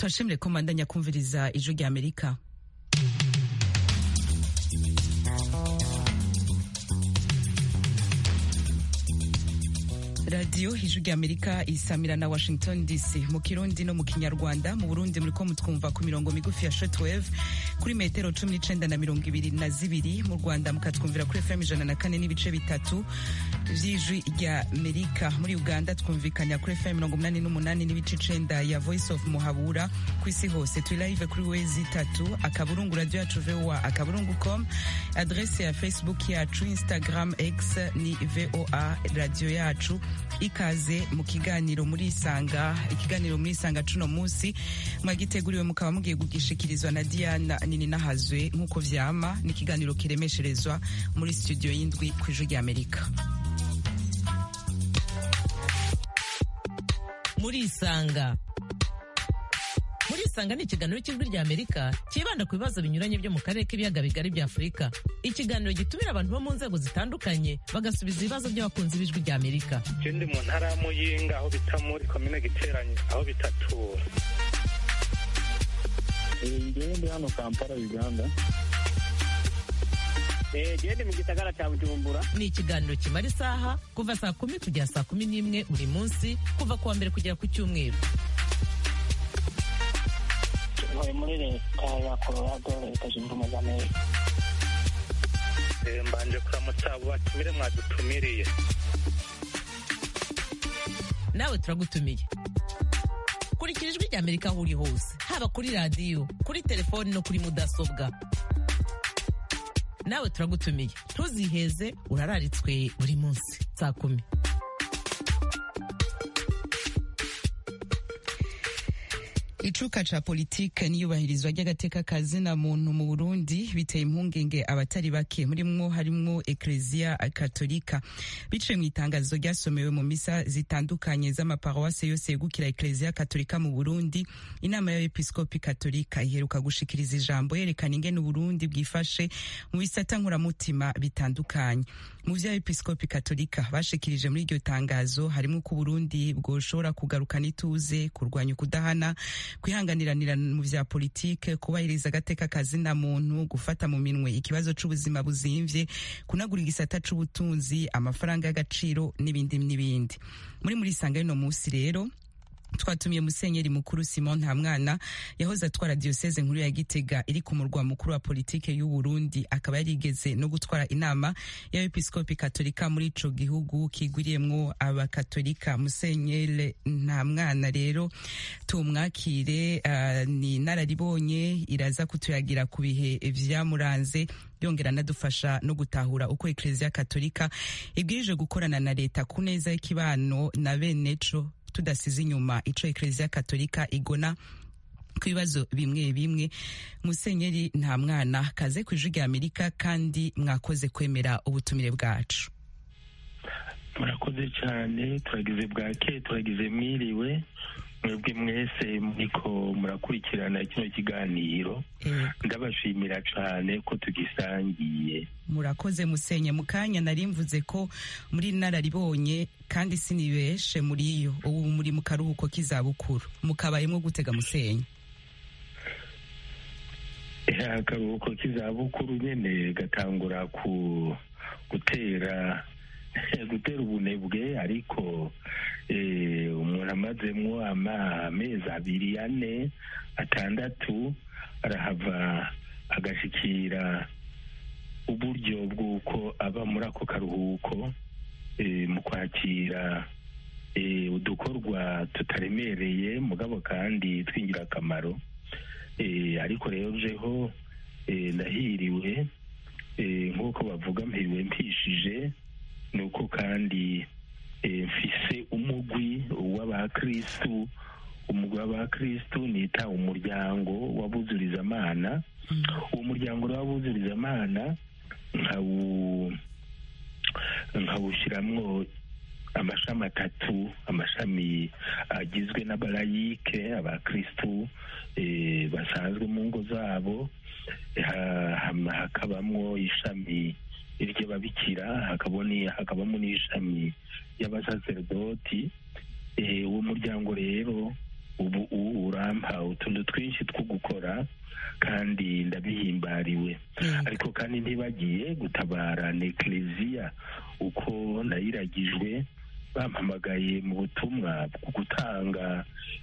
turashimire ko mandanya kumviriza ijwi rya amerika radiyo ijwi rya amerika isamira na washington dc mu kirundi no mu kinyarwanda mu burundi muriko mutwumva ku mirongo migufi ya shortwave kuri metero cumi n'icenda na mirongo ibiri na zibiri mu rwanda mukatwumvira kuri fm ijana na kane n'ibice bitatu vy'ijwi rya amerika muri uganda twumvikanya kuri fm mirongo umunani n'umunani n'ibice icenda ya voice of muhabura ku isi hose turi live kuri wezi itatu akaburungu radio yacu voa akaburungu com adrese ya facebook yacu instagram x ni voa radio yacu ikaze mu kiganiro muri isanga ikiganiro muri isanga cuno munsi mwagiteguriwe mukaba mugiye kugishikirizwa na diana nini nahazwe nk'uko vyama ni ikiganiro kiremesherezwa muri studio y'indwi ku ijwi rya amerika muri isanga muri isanga ni ikiganiro cy'ijwi rya amerika cyibanda ku bibazo binyuranye byo mu karere k'ibiyaga bigari bya afurika ikiganiro gitumira abantu bo mu nzego zitandukanye bagasubiza ibibazo by'abakunzi b'ijwi rya amerika je ndi mu ntara ya muyinga aho bita muri komine giteranye aho bitatura ngewe ndi hano kampala uganda gende mu gisagara cya bujumbura ni ikiganiro kimara isaha kuva saa kumi kugera saa kumi n'imwe buri munsi kuva ku wa mbere kugera ku cyumweru ntuye muri leta ya colorado leta zunze ubumwe za amerika Eh, mbanje kuramutsa abo batumire mwadutumiriye nawe turagutumiye kurikira ijwi rya amerika aho uri hose haba kuri radiyo kuri telefoni no kuri mudasobwa nawe turagutumiye ntuziheze urararitswe buri munsi saa kumi icuka ca politike n'iyubahirizwa ry'agateka kazina muntu mu burundi biteye impungenge abatari bake murimwo harimwo ekleziya katolika biciye mu itangazo ryasomewe mu misa zitandukanye z'amaparuwase yose yegukira ekleziya katolika mu burundi inama y'abepiskopi katolika iheruka gushikiriza ijambo yerekana ingene uburundi bwifashe mu bisata nkuramutima bitandukanye mu vy'abepiskopi katolika bashikirije muri iryo tangazo harimwo ko uburundi bwoshobora kugarukana ituze kurwanya ukudahana kwihanganiranira mu vya politike kubahiriza agateka kazina muntu gufata mu minwe ikibazo c'ubuzima buzimvye kunagura igisata c'ubutunzi amafaranga y'agaciro n'ibindi n'ibindi muri muri sanga y'uno musi rero twatumiye musenyeri mukuru simon ntamwana yahoze atwara diyoseze nkuru ya gitega iri ku murwa mukuru wa politike y'u burundi akaba yarigeze no gutwara inama y'abepiskopi katolika muri ico gihugu kigwiriyemwo abakatolika musenyeri ntamwana rero tumwakire uh, ni nararibonye iraza kutuyagira ku bihe vyamuranze yongera anadufasha no gutahura uko ekleziya katolika ibwirije gukorana na leta ku neza y'ikibano na beneco tudasize inyuma ico ekleziya katolika igona ku bibazo bimwe bimwe musenyeri nta mwana kaze ku ijwi rya amerika kandi mwakoze kwemera ubutumire bwacu murakoze cyane turagize bwake turagize mwiriwe mwebwe mwese muriko murakurikirana kino kiganiro Eh, ndabashimira cyane ko tugisangiye murakoze musenye mu kanya nari mvuze ko muri nararibonye kandi sinibeshe muri yo ubu muri mu karuhuko k'izabukuru mukabayemwo gutega musenye Eh, akaruhuko k'izabukuru nyene gatangura ku gutera gutera ubunebwe ariko eh, umuntu amazemwo ama amezi abiri ane atandatu arahava agashikira uburyo bw'uko aba muri ako karuhuko eh, mu kwakira eh, udukorwa tutaremereye mugabo kandi tw'ingirakamaro eh, ariko rero jeho eh, ndahiriwe eh, nk'uko bavuga mpiriwe mpishije ni uko kandi eh, mfise umugwi w'abakristu umugwi w'abakristu nita umuryango w'abuzurizamana uwo muryango w'abuzurizamana nkawu nkawushiramwo amashami atatu amashami agizwe n'abalayike abakristu eh, basanzwe mu ngo zabo ha- hama hakabamwo ishami ry'ababikira hakaboni- hakabamo n'ishami ry'abasaserdoti Eh, uwo muryango rero ubu ubu urampa utuntu twinshi two gukora kandi ndabihimbariwe ariko kandi ntibagiye gutabara nekleziya uko nayiragijwe bampamagaye mu butumwa bwo gutanga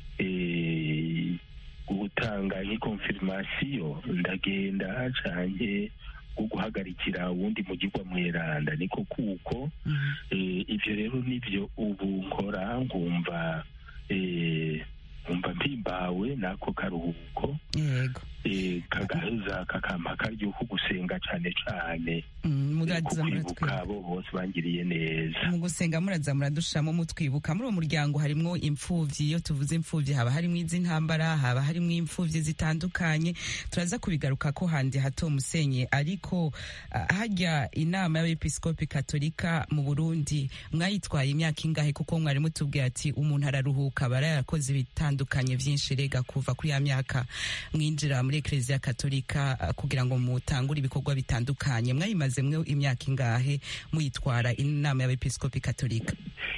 eh, gutanga nk'ikonfirmasiyo ndagenda canke bwo guhagarikira uwundi mugirwa mweranda niko kuko eh, ivyo rero nivyo ubu nkora nkumva eh, nkumva mpimbawe n'ako karuhuko yego eh, kagaheza kakampa karyoho gusenga cane cane Mm, eh, muraza ku kwibuka muratwibuka abo bose bangiriye neza mu gusenga muraza muradushamo mutwibuka muri uwo muryango harimwo imfuvyi iyo tuvuze imfuvyi haba harimwo iz'intambara haba harimwo imfuvyi zitandukanye turaza kubigaruka ko handi hato musenye ariko ah, harya inama y'abepiskopi katolika mu burundi mwayitwaye imyaka ingahe kuko mwari mutubwiye ati umuntu araruhuka aba yarakoze ibitandukanye vyinshi rega kuva kuri ya myaka mwinjira muri ekleziya katolika ah, kugira ngo mutangure ibikorwa bitandukanye mwayimazemwo imyaka ingahe muyitwara inama y'abepiskopi katolika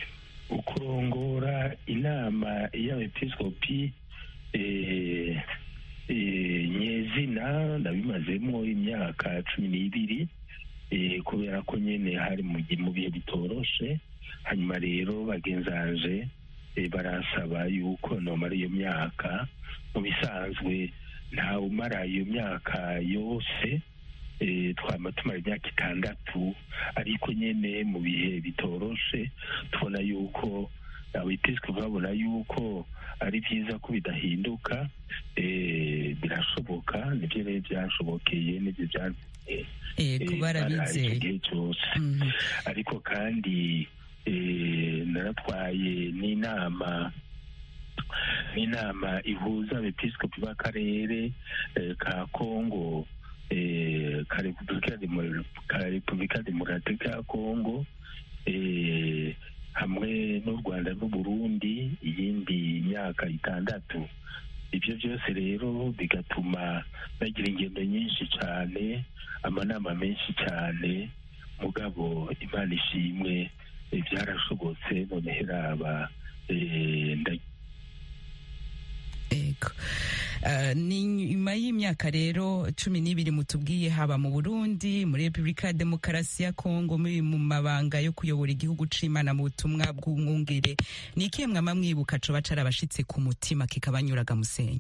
ukurongora inama y'abepiskopi eh, eh, nyezina nabimazemo imyaka cumi n'ibiri eh, kubera ko nyene hari mu gi- mu bihe bitoroshe hanyuma rero bagenzanje eh, barasaba yuko nomara iyo myaka mu bisanzwe ntawe umara iyo myaka yose eh, twama tumara imyaka itandatu ariko nyene mu bihe bitoroshe tubona yuko abepiskopi babona yuko ari byiza ko bidahinduka eh, birashoboka nibyo rero byashobokeye nibyo byatumye yego eh, barabizeye icyo gihe cyose Mhm. ariko kandi eh, naratwaye n'inama n'inama ihuza abepiskopi b'akarere eh, ka kongo eh, ka repubulika Demo- ka repubulika demokaratike ya kongo eh, hamwe n'u rwanda n'uburundi iyindi myaka itandatu ibyo byose rero bigatuma bagira ingendo nyinshi cyane amanama menshi cyane mugabo imana ishimwe eh, byarashobotse noneho iraba eh, nda- Ego. Uh, ni nyuma y'imyaka rero cumi n'ibiri mutubwiye haba mu Burundi muri Repubulika ya Demokarasi ya Kongo muri mu mabanga yo kuyobora igihugu c'Imana mu butumwa bw'umwungere ni ikihe mwama mwibuka coba carabashitse ku mutima kikabanyuraga musenyi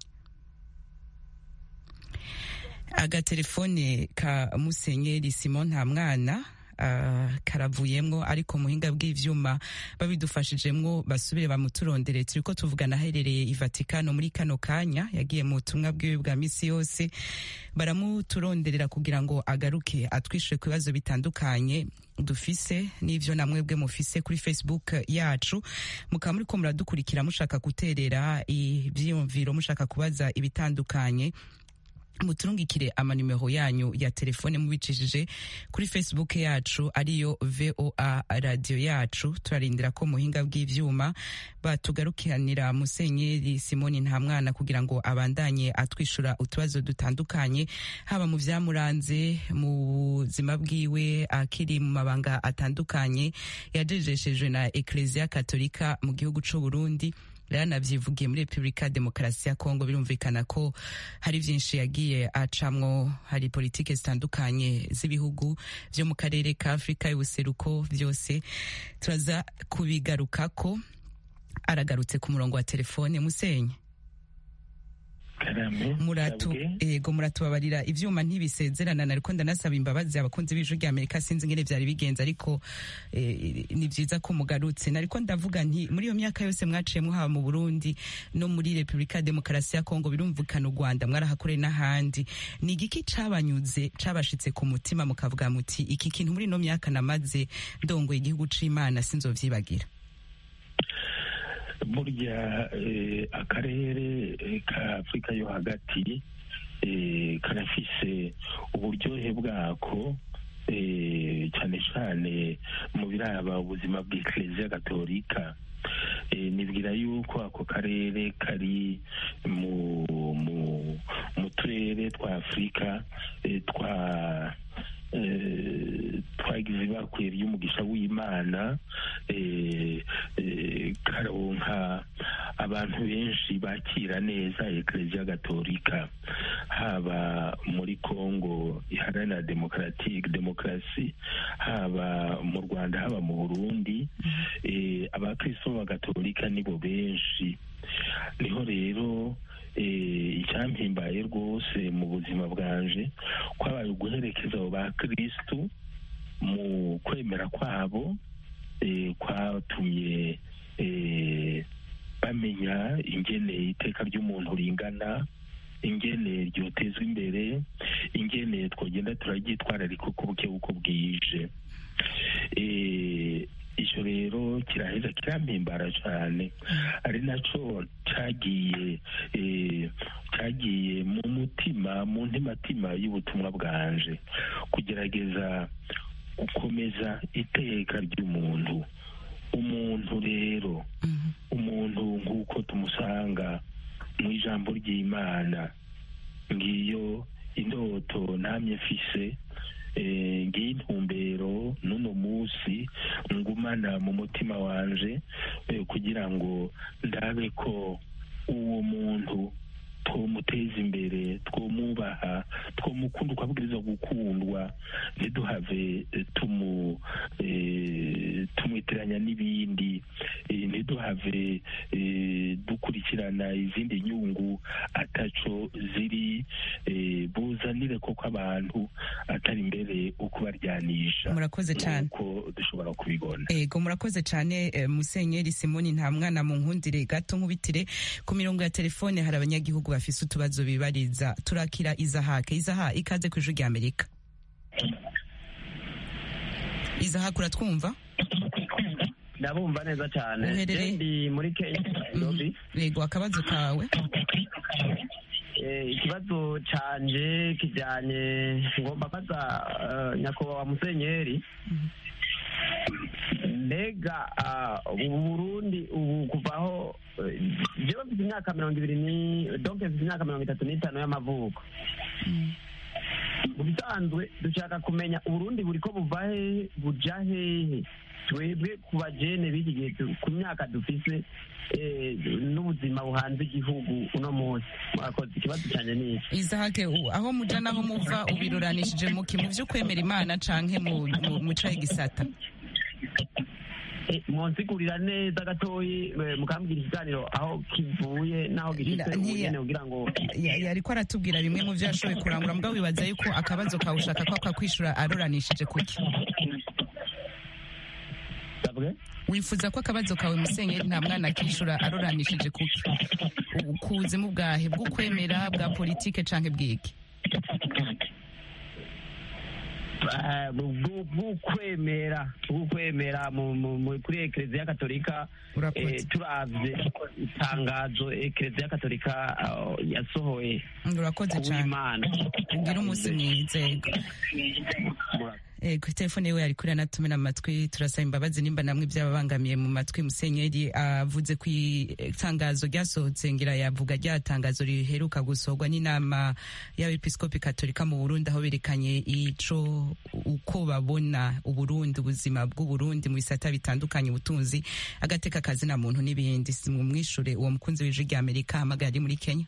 agatelefone ka musenyeri simon nta mwana uh, karavuyemwo ariko muhinga bw'ivyuma babidufashijemwo basubire bamuturondere turiko tuvugana aherereye i vatikano muri kano kanya yagiye mu butumwa bwiwe bwa misi yose baramuturonderera kugira ngo agaruke atwishure ku bibazo bitandukanye dufise n'ivyo namwebwe mufise kuri facebook yacu mukaba muriko muradukurikira mushaka guterera ivyiyumviro mushaka kubaza ibitandukanye muturungikire amanimero yanyu ya telefone mubicishije kuri facebook yacu ariyo voa radio yacu turarindira ko muhinga bw'ivyuma batugarukiranira musenyeri simoni nta mwana kugira ngo abandanye atwishura utubazo dutandukanye haba mu vyamuranze mu buzima bwiwe akiri mu mabanga atandukanye yajejeshejwe na ekleziya katolika mu gihugu c'u burundi yanavyivugiye muri repubulika ya demokarasi ya kongo birumvikana ko hari vyinshi yagiye acamwo hari politike zitandukanye z'ibihugu vyo mu karere ka afurika y'ubuseruko vyose turaza kubigarukako aragarutse ku murongo wa telefone musenye karame muratu sabwe. ego muratubabarira ivyuma ntibisezerana nariko ndanasaba imbabazi abakunzi b'ijwi rya amerika sinzi ingene vyari bigenze ariko eh, ni vyiza ko mugarutse nariko ndavuga nti muri iyo myaka yose mwaciyemwo haba mu burundi no muri repubulika ya demokarasi ya kongo birumvikana u rwanda mwarahakoreye n'ahandi ni igiki cabanyuze cabashitse ku mutima mukavuga muti iki kintu muri ino myaka namaze ndongoye igihugu c'imana sinzovyibagira burya eh, akarere eh, ka afurika yo hagati eh, karafise uburyohe bwako eh, cyane cyane mu biraba ubuzima bw'ekleziya gatolika eh, nibwira yuko ako karere kari mu mu mu turere twa afurika eh, twa eh, twa twagize bakwiye ry'umugisha w'imana karonka abantu benshi bakira neza ekereziya gatolika haba muri congo iharanira demokaratike demokarasi haba mu rwanda haba mu burundi abakristo b'abagatolika nibo benshi niho rero icyampimbaye rwose mu buzima bwanje kwabaye uguherekeza abo bakristu mu kwemera kwabo kwatumye bamenya ingene iteka ry'umuntu ringana ingene ryotezwa imbere ingene twagenda turaryitwararika uko buke uko bwije icyo rero kiraheza kirampimbara cyane ari nacyo cyagiye cyagiye mu mutima mu ntimatima y'ubutumwa bwanje kugerageza gukomeza iteka ry'umuntu umuntu rero umuntu nk'uko tumusanga mu ijambo ry'imana ngiyo indoto ntamye mfise ngiye intumbero n'uno munsi ngumana mu mutima wanje kugira ngo ndabe ko uwo muntu twomuteza imbere twomwubaha twomukunda uko abwirizwa gukundwa ntiduhave tumu tumwitiranya n'ibindi ntiduhave dukurikirana izindi nyungu ataco ziri buzanire koko abantu atari imbere uko baryanisha murakoze cyane uko dushobora kubibona ego murakoze cyane musenyeri simoni nta mwana mu nkundire gato nkubitire ku mirongo ya telefone hari abanyagihugu bafise utubazo bibariza turakira izahake izaha ikaze ku ijwi rya amerika izahake uratwumva ndabumva neza cyane Uherereye? ndi muri kenya nairobi yego akabazo kawe Eh, ikibazo canje kijanye ngomba baza eh, nyakubahwa musenyeri mbega ah, ubu burundi ubu kuvaho eh, jewe mfite imyaka mirongo ibiri ni donc mfite imyaka mirongo itatu n'itanu y'amavuko mu bisanzwe dushaka kumenya uburundi buriko buva hehe buja hehe twebwe ku bajene b'iki gihe tu- ku myaka dufise eh, n'ubuzima buhanze igihugu uno munsi mwakoze ikibazo cyane ni iki izahake u- aho muja naho muva ubiruranishije muki mu vyo kwemera imana canke mu mu- mu cahe gisata Eh, monsigurira neza gatoyi eh, mukambwira ikiganiro aho kivuye n'aho gishitse Nda- ntiya- ubugene kugira ngo Ya- yariko aratubwira bimwe mu vyo yashoboye kurangura mugabo wibaza yuko akabazo kawe ushaka ko akakwishura aruranishije kuki Sabwe? wifuza ko akabazo kawe musenyeri nta mwana akishura aruranishije kuki U- ku buzimu bwahe bw'ukwemera bwa politike canke bwiki Eh, bwu- bw'ukwemera bw'ukwemera mu- mu- mu- kuri ekereziya katolika Urakoze. eh, turavye itangazo ekereziya katolika ah, yasohoye urakoze cane kuw'imana ugira umunsi mwiza yego Ego, telefone yiwe yari kuri anatumira amatwi turasaba imbabazi nimba namwe byababangamiye mu matwi musenyeri avuze ku itangazo ryasohotse ngira yavuga rya tangazo riheruka gusohorwa n'inama y'abepiskopi katolika mu burundi aho berekanye ico uko babona uburundi ubuzima bw'uburundi mu bisata bitandukanye ubutunzi agateka kazi na muntu n'ibindi mumwishure uwo mukunzi w'ijwi rya amerika ahamagara ari muri kenya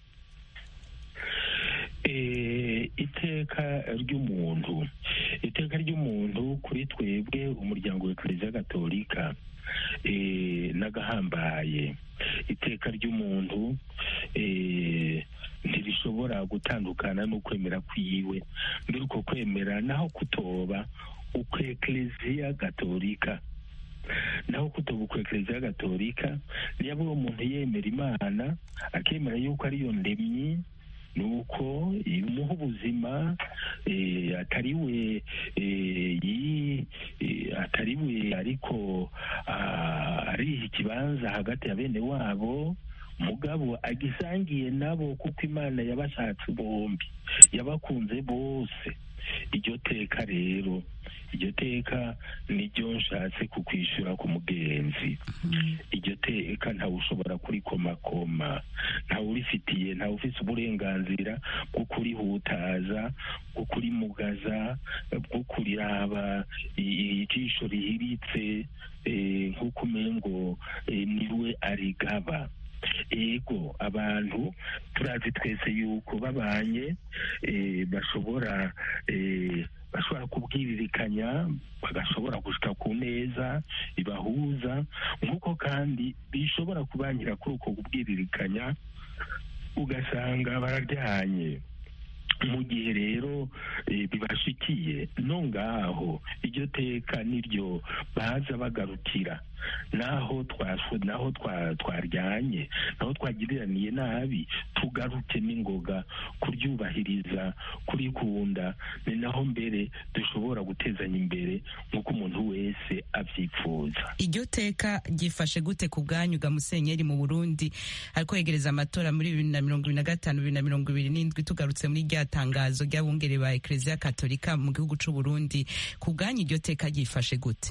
Eh, iteka ry'umuntu iteka ry'umuntu kuri twebwe umuryango wa kiliziya gatolika eh, n'agahambaye iteka ry'umuntu eh, ntirishobora gutandukana n'ukwemera kwiwe mbere uko kwemera naho kutoba uko ekleziya gatolika naho kutoba uko ekleziya gatolika niyo uwo muntu yemera imana akemera yuko ariyo ndemyi nuko imuha ubuzima eh, atari we eh, yi- eh, atari we ariko ah, ariha ikibanza hagati ya bene wabo mugabo agisangiye nabo kuko imana yabashatse bombi yabakunze bose iryo teka rero iryo teka niryo nshatse kukwishyura ku mugenzi iryo teka ntawe ushobora kurikomakoma ntawe urifitiye ntawe ufite uburenganzira bwo kurihutaza bwo kurimugaza bwo kuriraba i- ijisho rihiritse eh, nk'uko umengo eh, niwe arigaba ego abantu turazi twese yuko babanye eh, bashobora eh, bashobora kubwiririkanya bagashobora gushika ku neza ibahuza nk'uko kandi bishobora kubangira kuri uko kubwiririkanya ugasanga bararyanye mu gihe rero eh, bibashikiye no ngaho iryo teka niryo baza bagarukira naho twaswe naho twa- twaryanye naho twagiriraniye nabi tugaruke n'ingoga kuryubahiriza kurikunda ni naho mbere dushobora gutezanya imbere nk'uko umuntu wese abyifuza iryo teka ryifashe gute ku bwanyu ga musenyeri mu burundi ariko yegereza amatora muri bibiri na mirongo ibiri na gatanu bibiri na mirongo ibiri n'indwi tugarutse muri rya tangazo ry'abungere ba ekereziya katolika mu gihugu c'u burundi ku bwanyu iryo teka ryifashe gute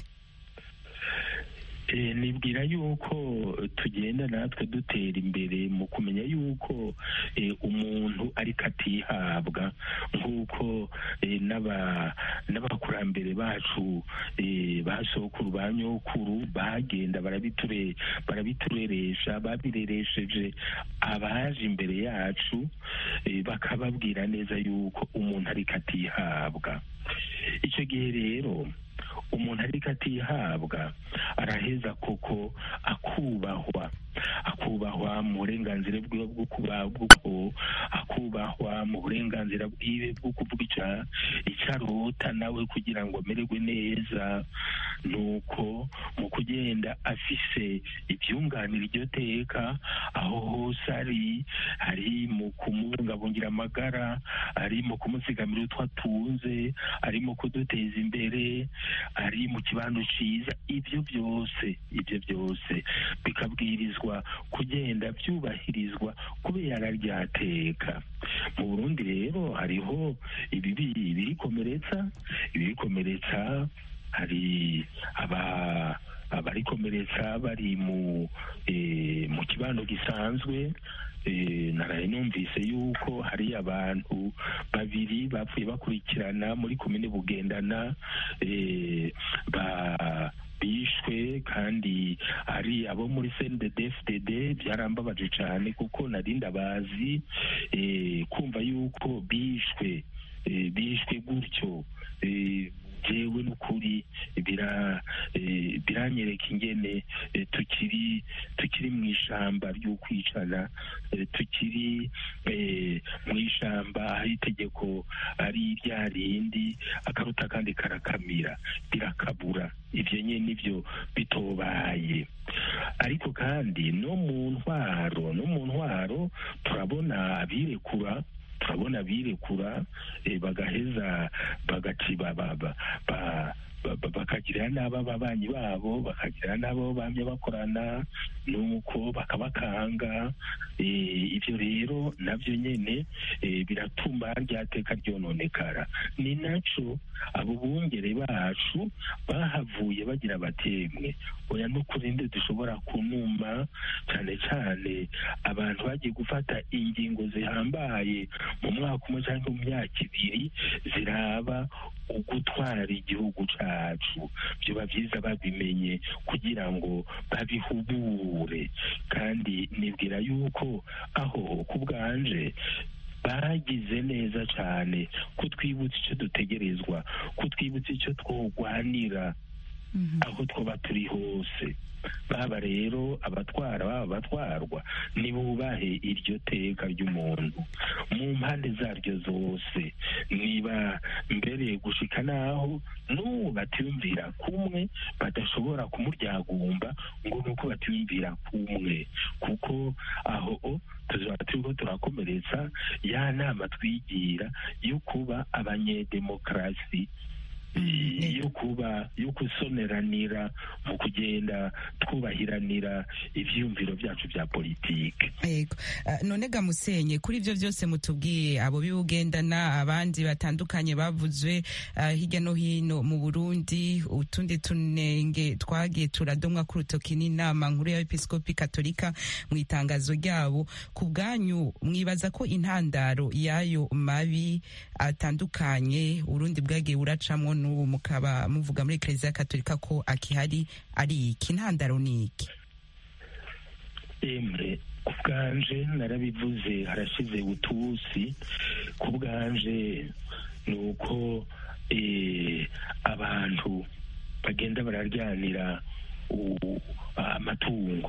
Eh, nibwira yuko tugenda natwe dutera imbere mu kumenya yuko eh, umuntu ariko atihabwa nk'uko eh, n'aba- n'abakurambere bacu eh, ba sokuru ba nyokuru bagenda barabiture barabitureresha babireresheje abaje imbere yacu eh, bakababwira neza yuko umuntu ariko atihabwa icyo gihe rero umuntu ariko atihabwa araheza koko akubahwa akubahwa mu burenganzira bwiwe bwo kuba bw'uko akubahwa mu burenganzira bwiwe bwo kuvuga ica icyo arota nawe kugira ngo amererwe neza nuko mu kugenda afise ibyunganira iryo teka aho hose ari ari mu kumubungabungira amagara ari mu kumuzigamira utwo atunze ari mu kuduteza imbere ari mu kibanza cyiza ibyo byose ibyo byose bikabwirizwa kugenda byubahirizwa kubera ryateka mu burundi rero hariho ibibi ibirikomeretsa ibirikomeretsa hari aba abarikomeretsa bari mu eh, mu kibano gisanzwe eh, naraye numvise yuko hari abantu babiri bapfuye bakurikirana muri komine bugendana eh, ba bishwe kandi ari abo muri CNDD-FDD byarambabaje cyane kuko nari ndabazi eh, kumva yuko bishwe eh, bishwe gutyo eh, jewe n'ukuri bira eh, biranyereka ingene eh, tukiri tukiri mu ishamba ry'ukwicana eh, tukiri eh, mu ishamba aho itegeko ari rya rindi akaruta kandi karakamira birakabura ivyo nyene nivyo bitobaye ariko kandi no mu ntwaro no mu ntwaro turabona abirekura turabona abirekura eh, bagaheza bagaciba ba- ba- ba- ba- ba- bakagirira n'abo ababanyi babo bakagirira n'abo bamye bakorana nuko bakabakanga eh, ibyo rero nabyo nyene eh, biratuma ryateka ryononekara ni naco abo bungere bacu bahavuye bagira batemwe oya n'ukuri nde dushobora kunuma cyane cyane abantu bagiye gufata ingingo zihambaye mu mwaka umwe cyangwa mu myaka ibiri ziraba ugutwara igihugu cacu byoba byiza babimenye kugira ngo babihubure kandi nibwira yuko aho ku bwanje bagize neza cyane kutwibutsa icyo dutegerezwa kutwibutsa icyo twogwanira aho twaba turi hose baba rero abatwara baba abatwarwa nibubahe iryo teka ry'umuntu mu mpande zaryo zose niba mbere gushika naho n'ubu batiyumvira kumwe badashobora kumuryagumba ngo nuko batiyumvira kumwe kuko aho tuzaba turiko turakomeretsa ya nama twigira yo kuba abanyedemokarasi yo kuba yo gusoneranira mu kugenda twubahiranira ivyiyumviro vyacu vya politike yego Ah, none ga musenye kuri ivyo vyose mutubwiye abo bibugendana abandi batandukanye bavuzwe ah, hirya no hino mu Burundi utundi tunenge twagiye turadomwa ku rutoki n'inama nkuru y'abepiskopi katolika mu itangazo ryabo ku bwanyu mwibaza ko intandaro y'ayo mabi atandukanye urundi bwagiye buracamwo n'ubu mukaba muvuga muri eklezia katolika ko akihari ari iki intandaro ni iki emre ku bwanje narabivuze harashize utusi ku bwanje ni uko eh, abantu bagenda bararyanira u- amatungo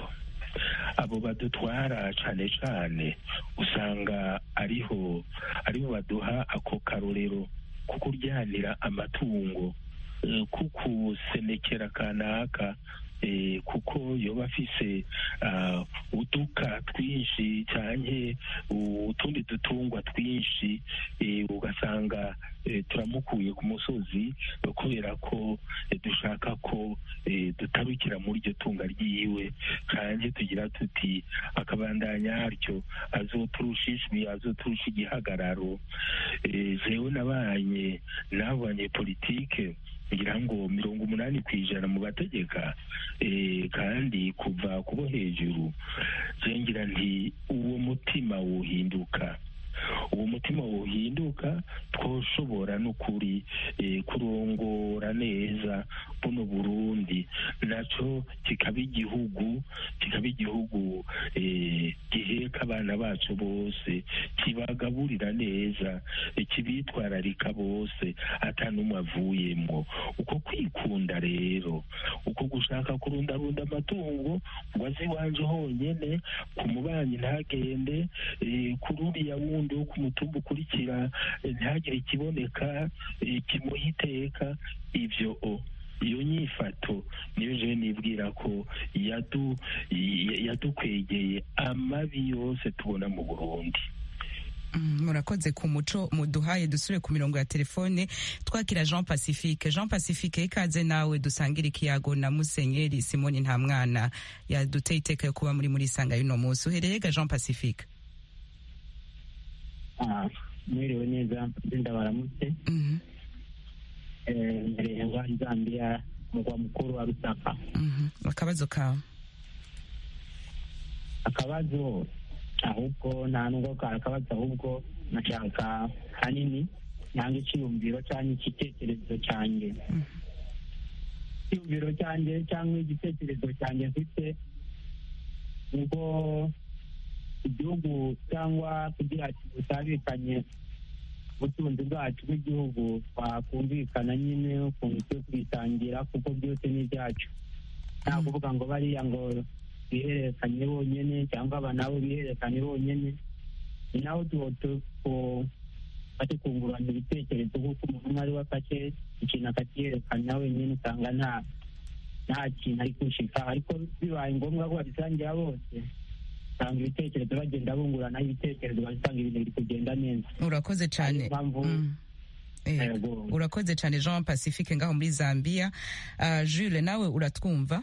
abo badutwara cane cane usanga ariho ariho baduha ako karorero ko kuryanira amatungo eh, kukusenekera kanaka eh, kuko yoba afise ah, uduka twinshi canke utundi dutungwa twinshi eh, ugasanga eh, turamukuye ku musozi eh, kubera ko eh, dushaka ko eh, dutarukira muri iryo tunga ryiwe canke tugira tuti akabandanya haryo azoturusha ijwi azoturusha igihagararo Eh, jewe nabanye n'abo banyepolitike ngira ngo mirongo umunani ku ijana mu bategeka eh, kandi kuva kubo hejuru je ngira nti uwo mutima wohinduka uwo mutima wohinduka twoshobora n'ukuri eh, kurongora neza buno burundi naco kikaba igihugu kikaba igihugu eh, giheka abana bacu bose kibagaburira neza eh, kibitwararika bose ata n'umwe avuyemwo uko kwikunda rero uko gushaka kurundarunda amatungo ngo aze iwanje honyene ku mubanyi ntagende eh, kuri uriya wundi wo ku mutumba ukurikira eh, ntihagire ikiboneka eh, kimuha iteka ivyo o iyo nyifato niyo jewe nibwira ko yadu y- yadukwegeye amabi yose tubona mu burundi Mm, murakoze ku muco muduhaye dusubire ku mirongo ya telefone twakira jean pacifique jean pacifique ikaze nawe dusangira ikiyago na musenyeri simoni nta mwana yaduteye iteka yo kuba muri muri isanga y'uno munsi uhereye ga jean pacifique Ah, mwiriwe neza ndinda baramutse Mhm, Eh, mbereye ngo zambia mugwa mukuru wa rusaka mhm. akabazo kawe akabazo ahubwo nta nubwo kari akabazo ahubwo nashaka hanini nanga icyiyumviro cyangwa igitekerezo cyanjye icyiyumviro cyanjye cyangwa igitekerezo cyanjye mfite ubwo igihugu cyangwa kugira ngo butabikanye ubutunzi bwacu bw'igihugu twakumvikana nyine ukuntu turi kubisangira kuko byose ni ibyacu nta kuvuga ngo bariya ngo bihererekanye bonyine cyangwa aba nabo bihererekanye bonyine ni naho bari kungurana ibitekerezo kuko umuntu umwe ari we afashe ikintu akakiyerekana wenyine usanga nta nta kintu ari gushika ariko bibaye ngombwa ko babisangira bose usanga ibitekerezo bagenda bungurana ibitekerezo basanga ibintu biri kugenda neza urakoze cyane Ariyo mpamvu Mm. Eh, Yego. urakoze cyane jean pacifique ngaho muri zambia Ah, jules nawe uratwumva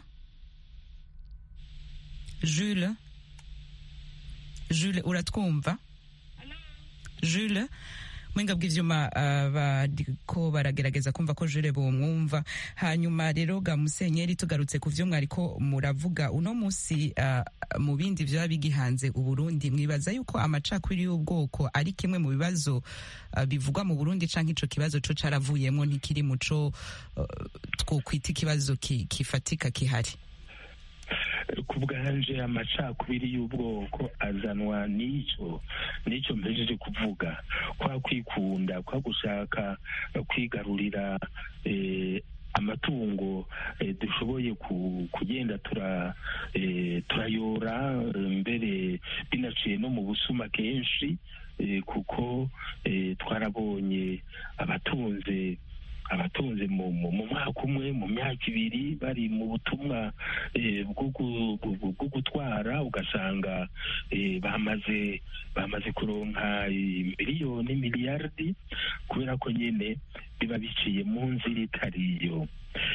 jules jules uratwumva jules mwenga bw'ivyuma ah, bariko baragerageza kumva ko jure bomwumva hanyuma rero ga musenyeri tugarutse ku vyo mwariko muravuga uno musi ah, mu bindi vyaba bigihanze uburundi mwibaza yuko amacakubiri y'ubwoko ari kimwe mu bibazo ah, bivugwa mu burundi canke ico kibazo co caravuyemwo ntikiri muco uh, twokwita ikibazo ki- kifatika kihari ku bwanje amacakubiri y'ubwoko azanwa n'ico n'ico mpejeje kuvuga kwa kwikunda kwa gushaka kwigarurira eh, amatungo eh, dushoboye ku- kugenda tura eh, turayora eh, mbere binaciye no mu busuma kenshi eh, kuko eh, twarabonye abatunze abatunze mu mu- mu mwaka umwe mu myaka ibiri bari mu butumwa eh, bwo gu- gu- gu- bwo gutwara ugasanga eh, bamaze bamaze kuronka eh, miliyoni miliyardi kubera ko nyine biba biciye mu nzira itariyo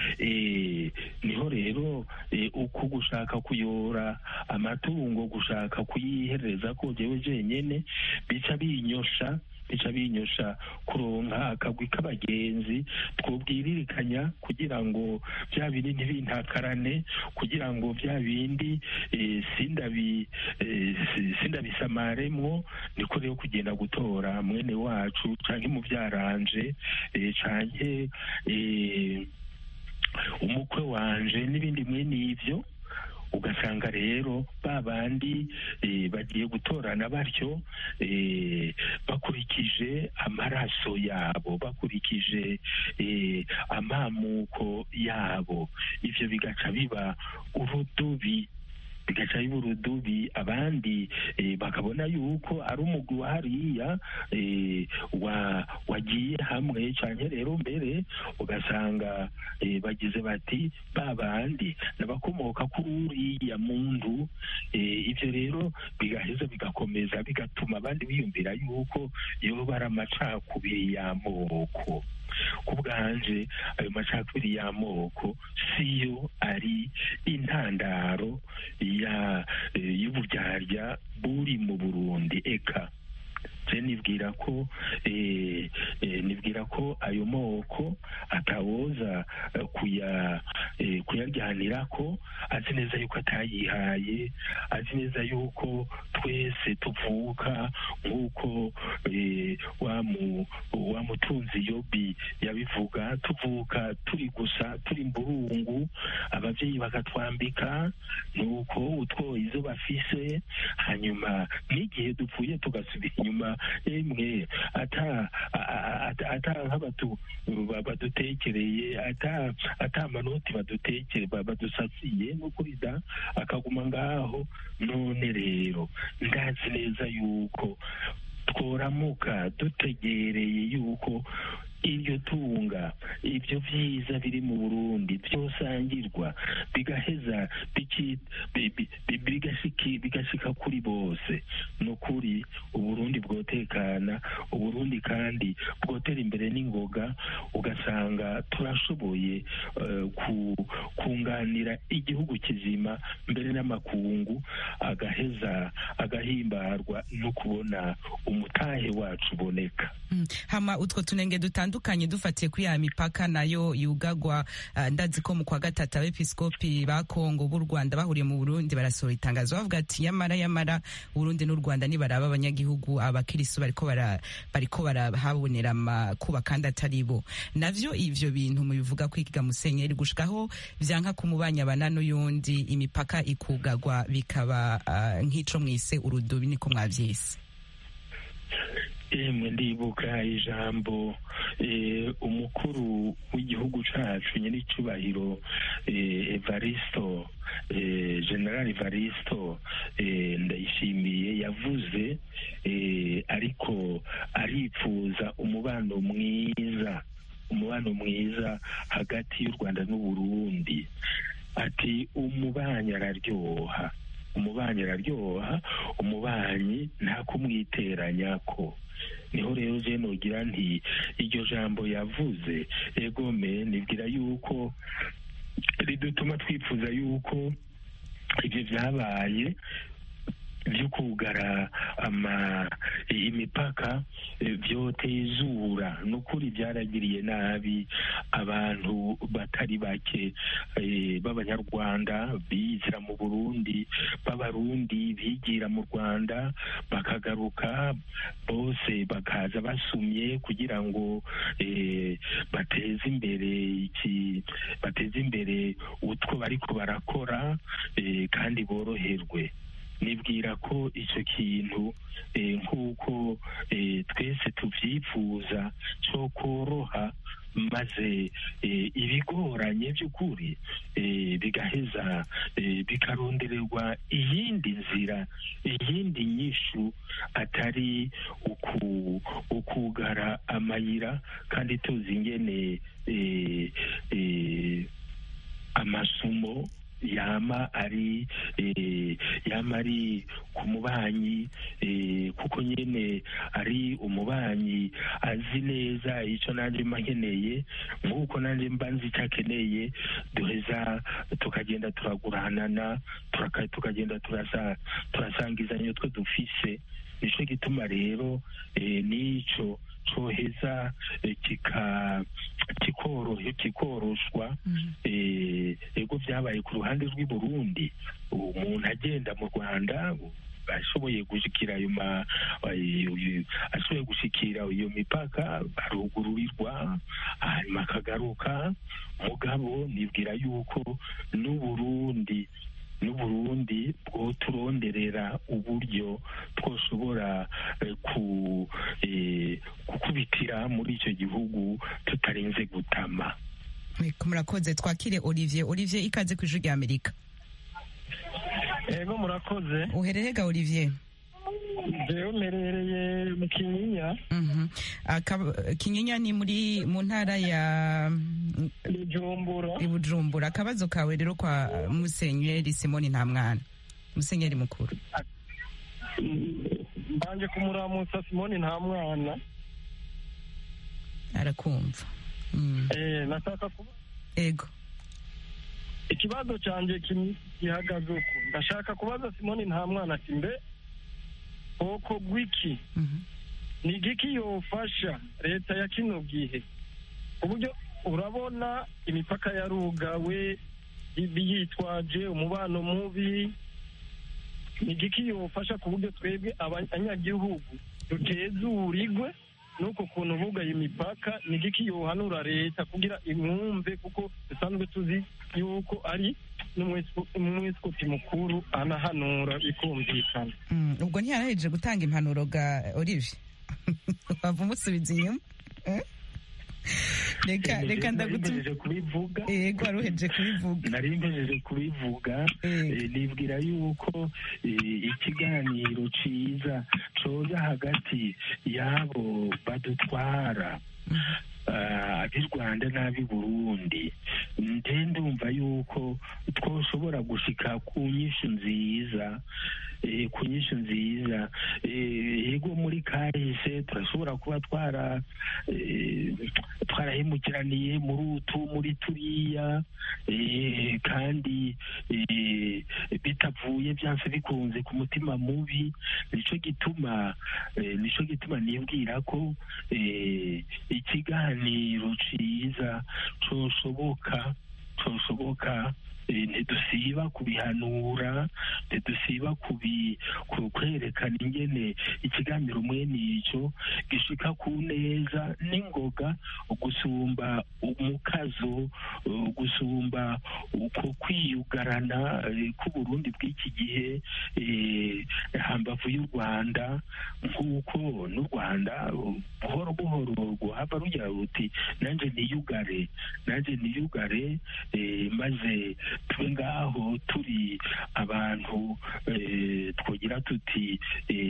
Eh, niho rero eh, uku gushaka kuyora amatungo gushaka kuyihereza ko jewe jenyene bica binyosha bica binyosha kuronka akagwi k'abagenzi twobwiririkanya kugira ngo bya bindi ntibintakarane kugira ngo bya bindi eh, sindabi eh, si- sindabisamaremwo niko rero kugenda gutora mwene wacu canke mu byaranje eh, canke eh, umukwe wanje n'ibindi mwene ivyo ugasanga rero ba bandi eh, bagiye gutorana batyo eh, bakurikije amaraso yabo bakurikije eh, amamuko yabo ivyo bigaca biba urudubi bigaca biba urudubi abandi eh, bakabona yuko ari umugwi wa hariya eh, wa wagiye hamwe cyane rero mbere ugasanga eh, bagize bati ba bandi n'abakomoka kuri uriya muntu eh, ibyo rero bigaheza bigakomeza bigatuma abandi biyumvira yuko yoba ari amacakubiri y'amoko ku bwanje ayo macakubiri y'amoko siyo ari intandaro ya eh, y'uburyarya buri mu burundi eka je nibwira ko eh, eh, nibwira ko ayo moko atawoza eh, kuya eh, kuyaryanirako azi neza yuko atayihaye azi neza yuko twese tuvuka nk'uko eh, wa mu- wa mutunzi yobi yabivuga tuvuka turi gusa turi mburungu abavyeyi bakatwambika nuko utwo izo bafise hanyuma n'igihe dupfuye tugasubira inyuma emwe ata a- a- ata- ata nk'abatu ba- badutekereye ata ata amanoti badutekere ba- badusasiye n'ukuri da akaguma ngaho none rero ndazi neza yuko tworamuka dutegereye yuko iryo tunga ibyo byiza biri mu burundi byosangirwa bigaheza biki- bi- bi- bi- bigashiki- bigashika kuri bose ni ukuri uburundi bwotekana uburundi kandi bwotera imbere n'ingoga ugasanga turashoboye eh, ku- kunganira igihugu kizima mbere n'amakungu agaheza agahimbarwa no kubona umutahe wacu uboneka Mm. hama utwo tunenge dutandukanye dufatiye kuri ya mipaka nayo yugagwa uh, ndazi ko mu kwa gatatu abepiskopi ba Kongo b'u Rwanda bahuriye mu Burundi barasohora itangazo bavuga ati yamara yamara Burundi n'u Rwanda nibaraba abanyagihugu abakirisu bariko bara bariko barahabonera amakuba kandi atari bo navyo ivyo bintu mubivuga kwiga musenyeri gushikaho vyanka kumubanya bana n'uyundi imipaka ikugagwa bikaba uh, nk'ico mwise urudubi niko mwavyise emwe ndibuka ijambo eh, umukuru w'igihugu cacu nyir'icyubahiro eh, evaristo eh, general evaristo eh, ndayishimiye yavuze eh, ariko aripfuza umubano mwiza umubano mwiza hagati y'u rwanda n'uburundi ati umubanyi araryoha umubanyi araryoha umubanyi nta kumwiteranyako niho rero je nogira nti iryo jambo yavuze egome nibwira yuko ridutuma twifuza yuko ibyo byabaye byo kugara ama imipaka eh, vyotezura nukuri byaragiriye nabi abantu batari bake eh, b'abanyarwanda bizira mu burundi b'abarundi bigira mu rwanda bakagaruka bose bakaza basumye kugira ngo eh, bateze imbere iki bateze imbere utwo bariko barakora eh, kandi boroherwe nibwira ko icyo kintu eh, nk'uko eh, twese tubyifuza cyo koroha maze ibigoranye by'ukuri bigaheza bikarondererwa iyindi nzira iyindi nyishu atari ukugara amayira kandi tuzi ingene amasumo yama ari yama ari ku mubanyi kuko nyine ari umubanyi azi neza icyo nanjye mba nkeneye nk'uko nanjye mba nzi icyo akeneye duheza tukagenda turaguranana tukagenda turasangizanya utwo dufise nicyo gituma rero n'icyo coheza kikoroshwa ego byabaye ku ruhande rw'i Burundi umuntu agenda mu rwanda ashoboye gushikira ayo ma ashoboye gushikira iyo mipaka arugururirwa hanyuma akagaruka mugabo nibwira yuko n'uburundi n'uburundi bwo turonderera uburyo twoshobora gukubitira muri icyo gihugu tutarenze gutama murakoze twakire olivier olivier ikaze ku ijwi rya amerika ego murakoze uhererega olivier jewe mperereye mu kinyinya kinyinya ni muri mu ntara ya bujumbura ibujumbura akabazo kawe rero kwa musenyeri simoni nta mwana musenyeri mukuru mbanje kumuramutsa simoni nta mwana arakumva nashaka kuba ego ikibazo cyanjye gihagaze uku ndashaka kubaza simoni nta mwana ati mbe bwoko bw'iki ni igiki yofasha leta ya kino gihe uburyo urabona imipaka yarugawe yitwaje umubano mubi ni igiki yofasha ku buryo twebwe abanyagihugu dutezurirwe nuko kuntu bugaye imipaka ni igiki yohanura leta kugira imwumve kuko dusanzwe tuzi yuko ari n'umwesikoti mukuru anahanura bikumvikana ubwo ntiyaraheje gutanga impanuro ga olivier wava umusubiza inyuma reka reka ndagutuma kubivuga yego waruheje kubivuga nari mpejeje kubivuga nibwira yuko ikiganiro ciza coza hagati y'abo badutwara ab'i rwanda n'ab'i burundi nde ndumva yuko twoshobora gushika ku nyishu nziza ku nyishu nziza yego muri kahise turashobora kuba twara twarahemukiraniye muri utu muri turiya kandi bitavuye byanse bikunze ku mutima mubi nicyo gituma nicyo gituma nibwira ko ikiganiro ciza coshoboka coshoboka ntidusiba kubihanura ntidusiba kwerekana ingene ikiganiro mwene icyo gishika ku neza n'ingoga gusumba umukazo gusumba uko kwiyugarana k'uburundi bw'iki gihe hambavu y'u rwanda nk'uko n'u rwanda buhoro buhoro rwahava rugira ruti nanjye niyugare nanjye niyugare maze tube ngaho turi abantu twogira tuti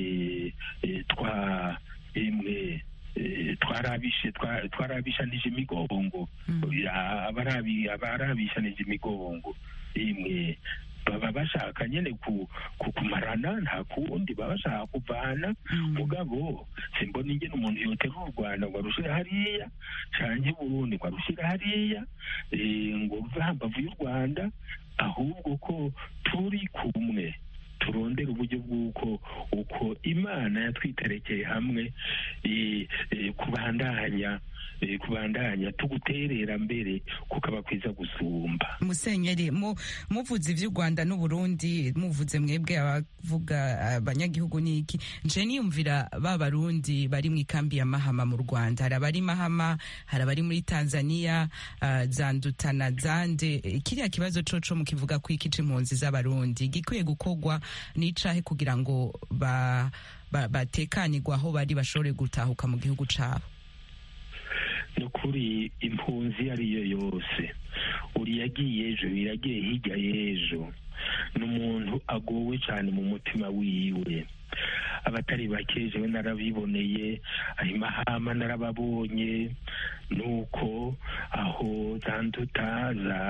twa emwe twarabishe twarabishanije imigongo abarabishanije imigongo imwe baba bashaka nyine kukumarana nta kundi baba bashaka kuvana mugabo simbona ingene umuntu yoterura u rwanda ngo arushire hariya canke burundi ngo arushire hariya ngo ruve hambavu y'u rwanda ahubwo ko turi kumwe turondera uburyo bw'uko uko imana yatwiterekeye hamwe kubandanya kubandanya tuguterera mbere kukaba kwiza gusumba musenyeri muvuze iby'u rwanda n'uburundi muvuze mwebwe abavuga abanyagihugu n'iki nje niyumvira ba barundi bari mu ikambi ya mahama mu rwanda hari abari mahama hari abari muri tanzania zandutana zande kiriya kibazo coco mukivuga ko iki c'impunzi z'abarundi gikwiye gukorwa n'icahe kugira ngo batekanirwe aho bari bashobore gutahuka mu gihugu cabo ni ukuri impunzi iyo ari yo yose uri yagiye ejo yagiye hirya y'ejo ni umuntu agowe cyane mu mutima wiwe abatari bake jewe narabiboneye ayo mahama narababonye nuko aho za nduta za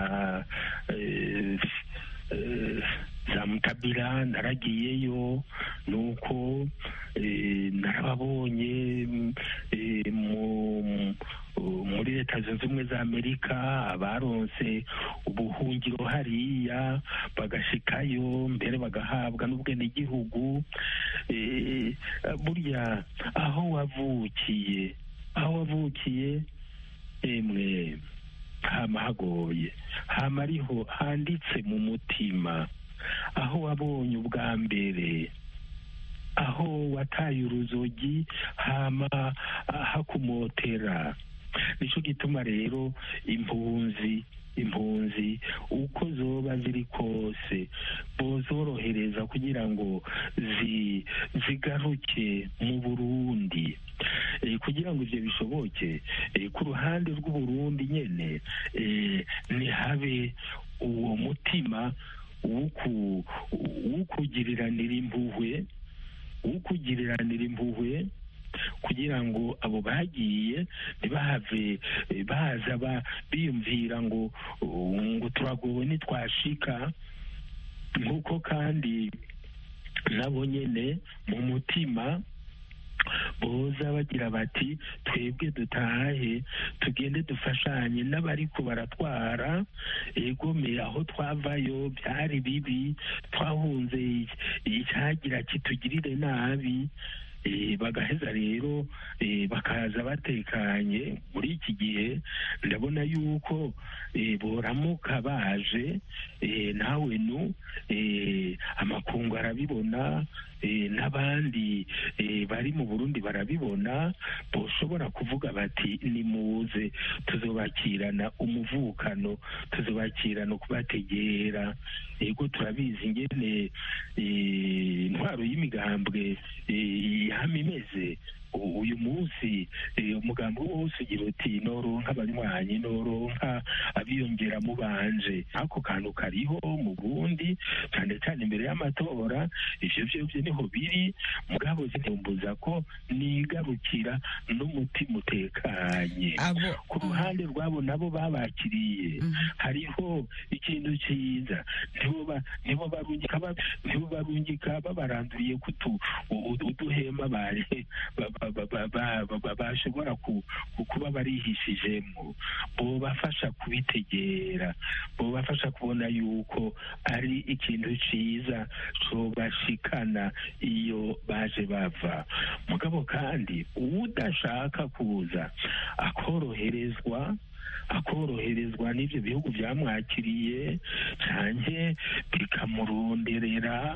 eh, eh, za mutabira naragiyeyo nuko eh, narababonye mm, eh, mu muri leta zunze ubumwe za amerika abaronse ubuhungiro hariya bagashikayo mbere bagahabwa n'ubwenegihugu eh, burya aho wavukiye aho wavukiye emwe hama hagoye hama ariho handitse mu mutima aho wabonye ubwa mbere aho wataye uruzogi hama hakumotera nicyo gituma rero impunzi impunzi uko zoba ziri kose bozorohereza kugira ngo zi zigaruke mu burundi Eh, kugira ngo ivyo bishoboke eh, ku ruhande rw'uburundi nyene eh, ntihabe uwo mutima w'uku- w'ukugiriranira impuhwe w'ukugiriranira impuhwe kugira ngo abo bagiye ntibahave eh, baza ba- biyumvira ngo uh, ngo turagowe nitwashika nk'uko kandi nabo nyene mu mutima boza bagira bati twebwe dutahe tugende dufashanye n'abariko baratwara egome aho twavayo byari bibi twahunze icyagira kitugirire nabi Eh, bagaheza rero eh, bakaza batekanye muri iki gihe ndabona yuko eh, boramuka baje eh, nawe nu eh, amakungu arabibona eh, n'abandi eh, bari mu burundi barabibona boshobora kuvuga bati nimuze tuzobakirana umuvukano tuzobakirana kubategera ego turabizi ingene eh, intwaro y'imigambwe eh, yama imeze U- uyu munsi eh, umugambi wose ugira uti noronka abanywanyi noronka abiyongera mu banje ako kantu kariho mu burundi cyane cyane imbere y'amatora ivyo vyovyo niho biri mugabo zitembuza ko nigarukira n'umutima utekanye abo ku ruhande rwabo nabo babakiriye Mhm. hariho ikintu cyiza nibo ba- nibo barungika ba- nibo barungika babaranduriye kutu u- u- uduhema bari ba- ba- ba- ba- ba- ba- ba- bashobora ku- ku- kuba barihishijemo bobafasha kubitegera bobafasha kubona yuko ari ikintu cyiza cobashikana iyo baje bava mugabo kandi udashaka kuza akoroherezwa akoroherezwa n'ibyo bihugu byamwakiriye cyane bikamuronderera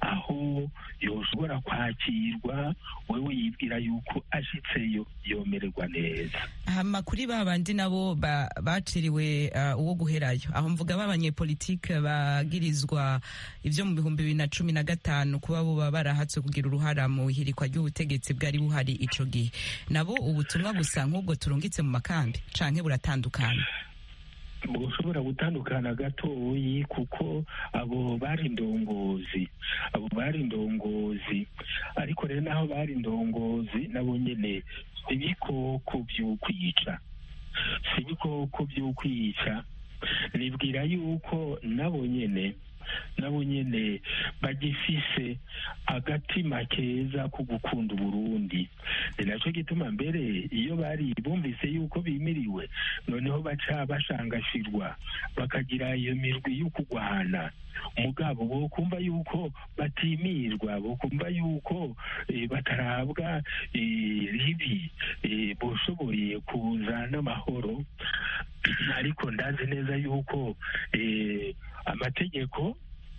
aho yoshobora kwakirwa wewe yibwira yuko ashitseyo yomererwa neza hama kuri ba bandi nabo ba- baciriwe uh, uwo guherayo aho mvuga b'abanyepolitike bagirizwa ivyo mu bihumbi bibiri na cumi na gatanu kuba boba barahatswe kugira uruhara mu ihirikwa ry'ubutegetsi bwari buhari ico gihe nabo ubutumwa gusa nk'ubwo turungitse mu makambi canke buratandukana bushobora gutandukana gatoyi kuko abo bari indongozi abo bari indongozi ariko rero naho bari indongozi nabo nyene si ibikoko vy'ukwica si ibikoko vy'ukwica nibwira yuko nabo nyene nabo nyene bagifise agatima keza ko gukunda uburundi ni naco gituma mbere iyo bari bumvise yuko bimiriwe noneho baca bashangashirwa bakagira iyo mirwi yo kugwana mugabo bokumva yuko batimirwa bokumva yuko eh, batarabwa eh, ribi eh, boshoboye kuza n'amahoro ariko ndazi neza yuko eh, amategeko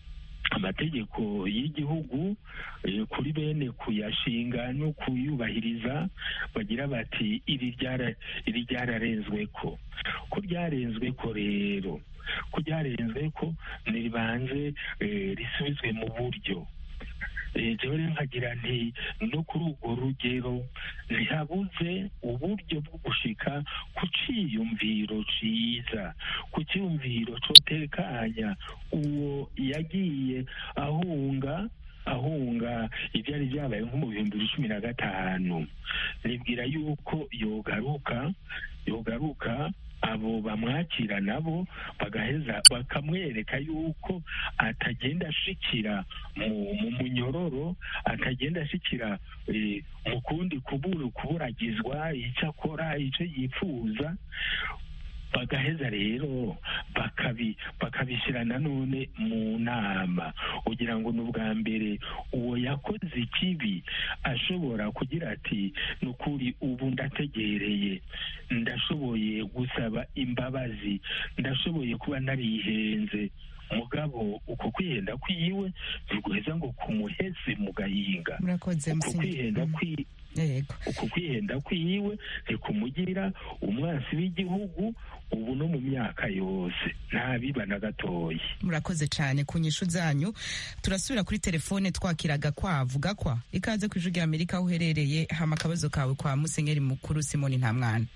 amategeko y'igihugu eh, kuri bene kuyashinga no kuyubahiriza bagira bati iri ryara iri ryararenzwe ko ko ryarenzwe ko rero ko ryarenzwe ko niribanze eh, risubizwe mu buryo jewe nkagira nti no kuri urwo rugero ntihabuze uburyo bwo gushika ku ciyumviro ciza ku ciyumviro cotekanya uwo yagiye ahunga ahunga ibyari byabaye nko mu bihumbi bibiri cumi na gatanu nibwira yuko yogaruka yogaruka abo bamwakira nabo bagaheza bakamwereka yuko atagenda ashikira mu munyororo atagenda ashikira mu kundi kuburagizwa icyo akora icyo yifuza bagaheza rero bakabishyira nanone mu nama kugira ngo ni ubwa mbere uwo yakoze ikibi ashobora kugira ati ni ukuri ubu ndategereye ndashoboye gusaba imbabazi ndashoboye kuba narihenze mugabo uko kwihenda kwiwe ntiguheza ngo kumuheze mu gahinga uko kwihenda kwiwe uku kwihenda kwiwe ntikumugira umwansi w'igihugu ubu no mu myaka yose ntabiba na gatoya murakoze cyane ku nyishu zanyu turasubira kuri telefone twakiraga kwavuga kwa ikaze ku ijwi rya amerika aho uherereye hama akabazo kawe kwa musenyeri mukuru simoni nta mwana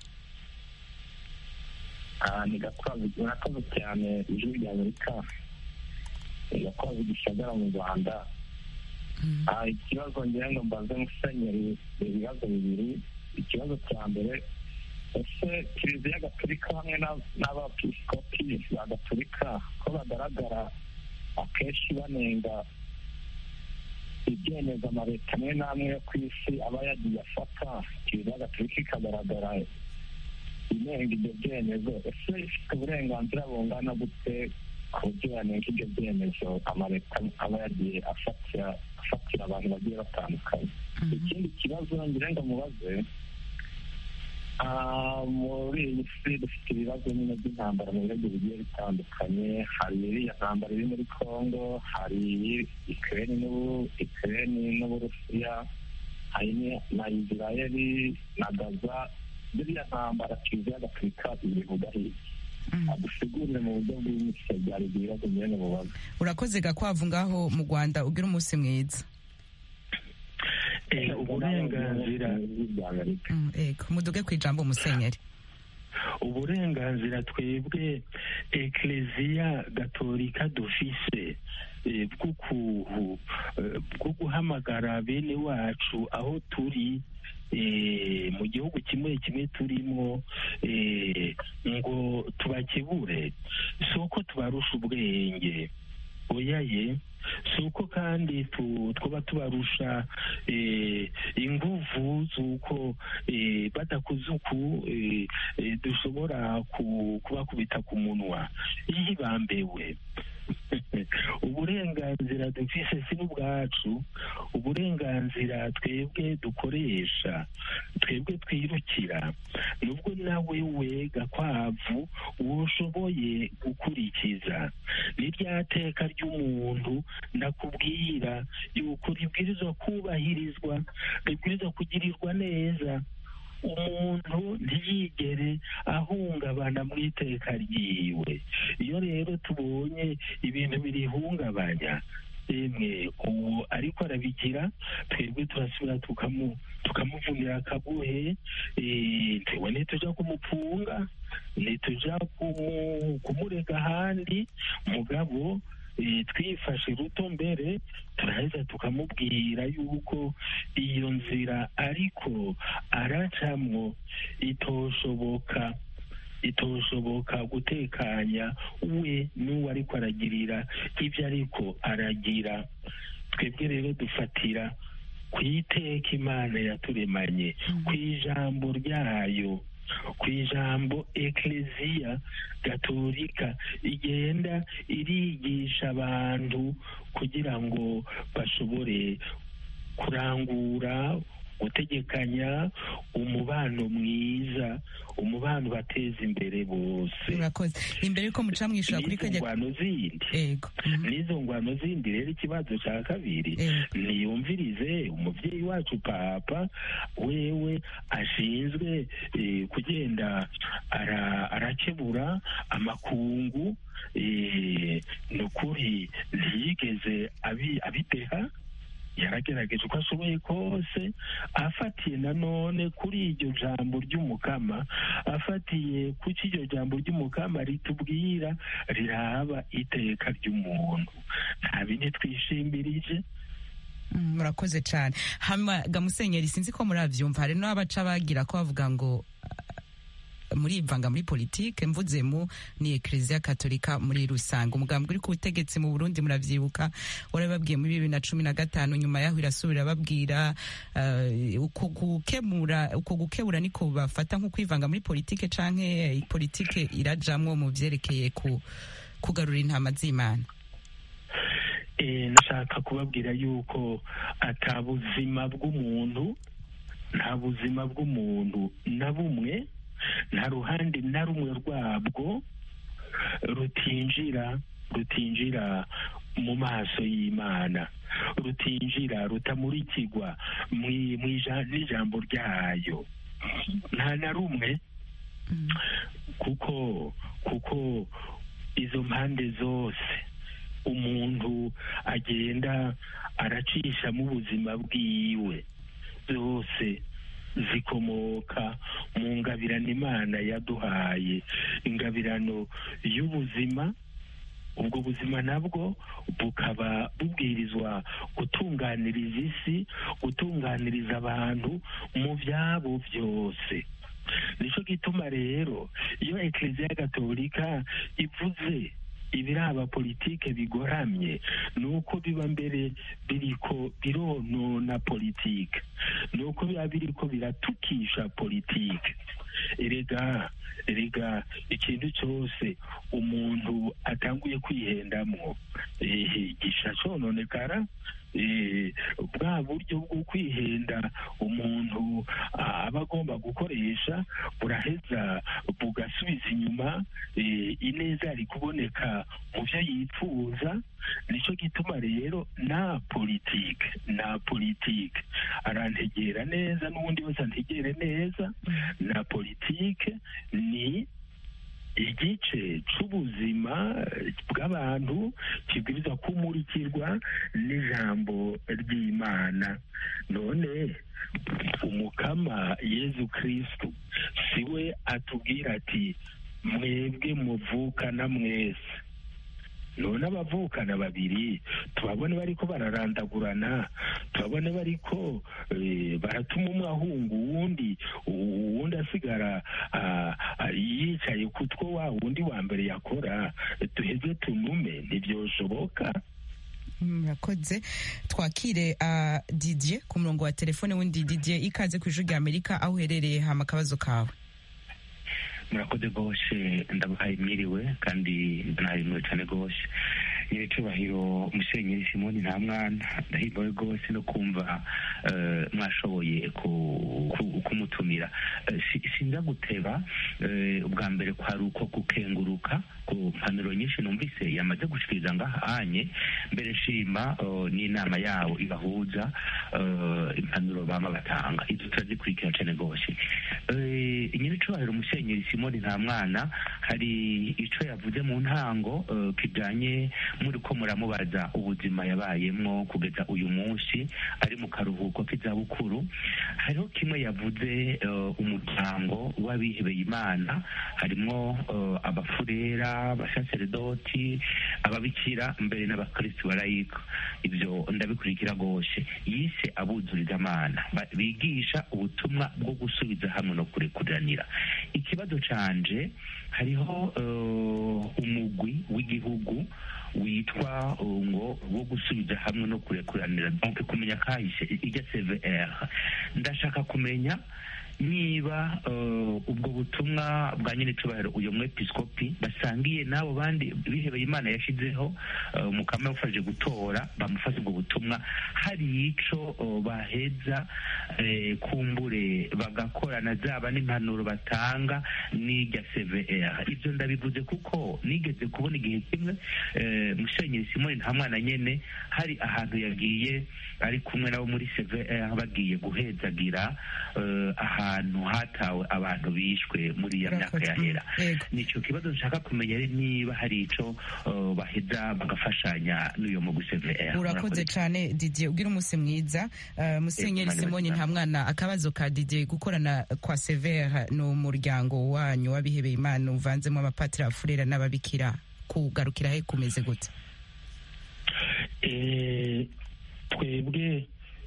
ni gakwavu murakoze cyane ijwi rya amerika ni gakwavu gisagara mu rwanda ikibazo ngira ngo mbaze musenyeri ibibazo bibiri ikibazo cya mbere ese kiliziya gatolika hamwe n'abapisikopi ba gatolika ko bagaragara akenshi banenga ibyemezo amaleta amwe n'amwe yo ku isi aba yagiye afata kiliziya gatolika ikagaragara inenga ibyo byemezo ese ifite uburenganzira bungana gute ku buryo yanenga ibyo byemezo amaleta aba yagiye afatira afatira abantu bagiye batandukanye ikindi kibazo ngira ngo mubaze muri iyi si dufite ibibazo nyine by'intambara mu bihugu bigiye bitandukanye hari iriya ntambara iri muri congo hari ikirere n'uburusiya hari na isirayeli na gaza ziriya ntambara kiliziya gatolika ibivuga hirya adusigurire mu buryo bw'imitsi byari ibibazo nyine mubaze urakoze gakwavu ngaho mu rwanda ugira umunsi mwiza uburenganzira muduge ku ijambo musenyeri uburenganzira twebwe ekereziya gatolika dufise bwo guhamagara bene wacu aho turi mu gihugu kimwe kimwe turimo ngo tubakebure si uko tubarusha ubwenge oyaye si uko kandi twaba tubarusha inguvu z'uko badakoze uku dushobora kubakubita ku munwa iyo bambewe uburenganzira dufise si n'ubwacu uburenganzira twebwe dukoresha twebwe twirukira nubwo nawe we gakwavu woshoboye gukurikiza ni rya teka ry'umuntu ndakubwira yuko ribwirizwa kubahirizwa ribwirizwa kugirirwa neza umuntu ntiyigere ahungabana mu iteka ryiwe iyo rero tubonye ibintu birihungabanya emwe uwo ariko arabigira twebwe turasubira tukamuvunira akabuhe ntiwe ntituja kumupfunga ntituja kumurega ahandi mugabo twifashe ruto mbere turaheza tukamubwira yuko iyo nzira ariko aracamwo itoshoboka itoshoboka gutekanya we n'uwo ariko aragirira ibyo ariko aragira twebwe rero dufatira ku iteka imana yaturemanye ku ijambo ryayo ku ijambo ekereziya gatolika igenda irigisha abantu kugira ngo bashobore kurangura gutegekanya umubano mwiza umubano bateza imbere bose murakoze imbere yuko muca mwishura kuri kajya ngwano zindi ego n'izo ngwano zindi rero ikibazo cya kabiri niyumvirize umubyeyi wacu papa wewe ashinzwe kugenda arakebura amakungu ni ukuri ntiyigeze abideha yaragerageje uko ashoboye kose afatiye nanone kuri iryo jambo ry'umukama afatiye kuki iryo jambo ry'umukama ritubwira riraba iteka ry'umuntu nta bindi twishimbirije murakoze cyane hama gamusenyeri sinzi ko murabyumva hari n'abaca bagira ko bavuga ngo murivanga muri politike mvuzemu ni ekereziya katolika muri rusange umugambi uri ku butegetsi mu burundi muravyibuka warababwiye muri bibiri na cumi na gatanu nyuma yaho irasubira babwira uko gukemura uko gukebura niko bafata nko kwivanga muri politike canke politike irajamwo mu vyerekeye kugarura intama z'imana nashaka kubabwira yuko ata buzima bw'umuntu nta buzima bw'umuntu na bumwe nta ruhande na rumwe rwabwo rutinjira rutinjira mu maso y'imana rutinjira rutamurikirwa n'ijambo ryayo nta na rumwe kuko kuko izo mpande zose umuntu agenda aracisha mu buzima bwiwe zose zikomoka mu ngabirano imana yaduhaye ingabirano y'ubuzima ubwo buzima nabwo bukaba bubwirizwa gutunganiriza isi gutunganiriza abantu mu byabo byose nicyo gituma rero iyo ekereziya gatolika ivuze ibiraba politike bigoramye ni uko biba mbere biriko bironona politike ni uko biba biriko biratukisha politike erega erega ikintu cyose umuntu atanguye kwihendamwo gisha cononekara bwa buryo bwo kwihenda umuntu aba agomba gukoresha buraheza bugasubiza inyuma ineza yari kuboneka mu byo yifuza nicyo gituma rero na politike na politike arantegera neza n'ubundi wese antegere neza na politike ni igice c'ubuzima bw'abantu kibwiriza kumurikirwa n'ijambo ry'imana none umukama yezu kristu siwe atubwira ati mwebwe muvukana mwese none abavukana babiri tubabone bariko bararandagurana tubabone bariko baratuma umwe ahunga uwundi uwundi asigara yicaye ku two wa wundi wa mbere yakora duheze tunume ntibyoshoboka murakoze twakire didier ku murongo wa telefone wundi didier ikaze ku ijwi rya amerika aho uherereye hama akabazo kawe murakoze rwose ndabahaye mwiriwe kandi ndanahimwe cyane rwose nyir'icyubahiro umusenyeri simoni nta mwana ndahimbawe rwose no kumva mwashoboye kumutumira sinza guteba ubwa mbere kwari uko gukenguruka ku mpanuro nyinshi numvise yamaze gushikiriza ngahanye mbere nshima n'inama yabo ibahuza impanuro bama batanga izo turazikurikira cyane rwose nyir'icyubahiro umusenyeri simoni nta mwana hari icyo yavuze mu ntango kijyanye muri ko muramubaza ubuzima yabayemo kugeza uyu munsi ari mu karuhuko k'izabukuru hariho kimwe yavuze umuryango w'abihebeye imana harimo abafurera abasaseredoti ababikira mbere n'abakirisitu barayika ibyo ndabikurikira rwose yise abuzuriza amana bigisha ubutumwa bwo gusubiza hamwe no kurekuranira ikibazo canje hariho umugwi w'igihugu witwa ngo wo gusubiza hamwe no kurekuranira donc kumenya kahise ijya cvr ndashaka kumenya niba ubwo butumwa bwa nyine cyubahiro uyu mwepiskopi basangiye n'abo bandi bihebeye imana yashyizeho umukama yamufashije gutora bamufashe ubwo butumwa hari ico baheza kumbure bagakorana zaba n'impanuro batanga n'irya cvr ibyo ndabivuze kuko nigeze kubona igihe kimwe musenyeri simoni nta mwana nyene hari ahantu yagiye ari kumwe nabo muri cvr bagiye guhezagira ahantu ahantu hatawe abantu bishwe muri iyo myaka yahera nicyo kibazo nshaka kumenya niba hari ico uh, baheza bagafashanya n'uyo mugwi cvr urakoze cyane didier ugira umunsi mwiza uh, musenyeri simoni nta mwana akabazo ka didier gukorana kwa cvr ni umuryango wanyu w'abihebeye imana uvanzemo abapatiri abafurera n'ababikira kugarukira he kumeze gute twebwe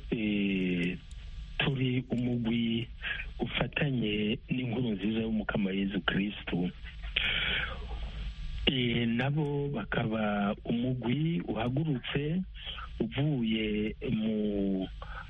turi umugwi ufatanye n'inkuru nziza y'umukama Yezu kirisitu nabo bakaba umugwi uhagurutse uvuye mu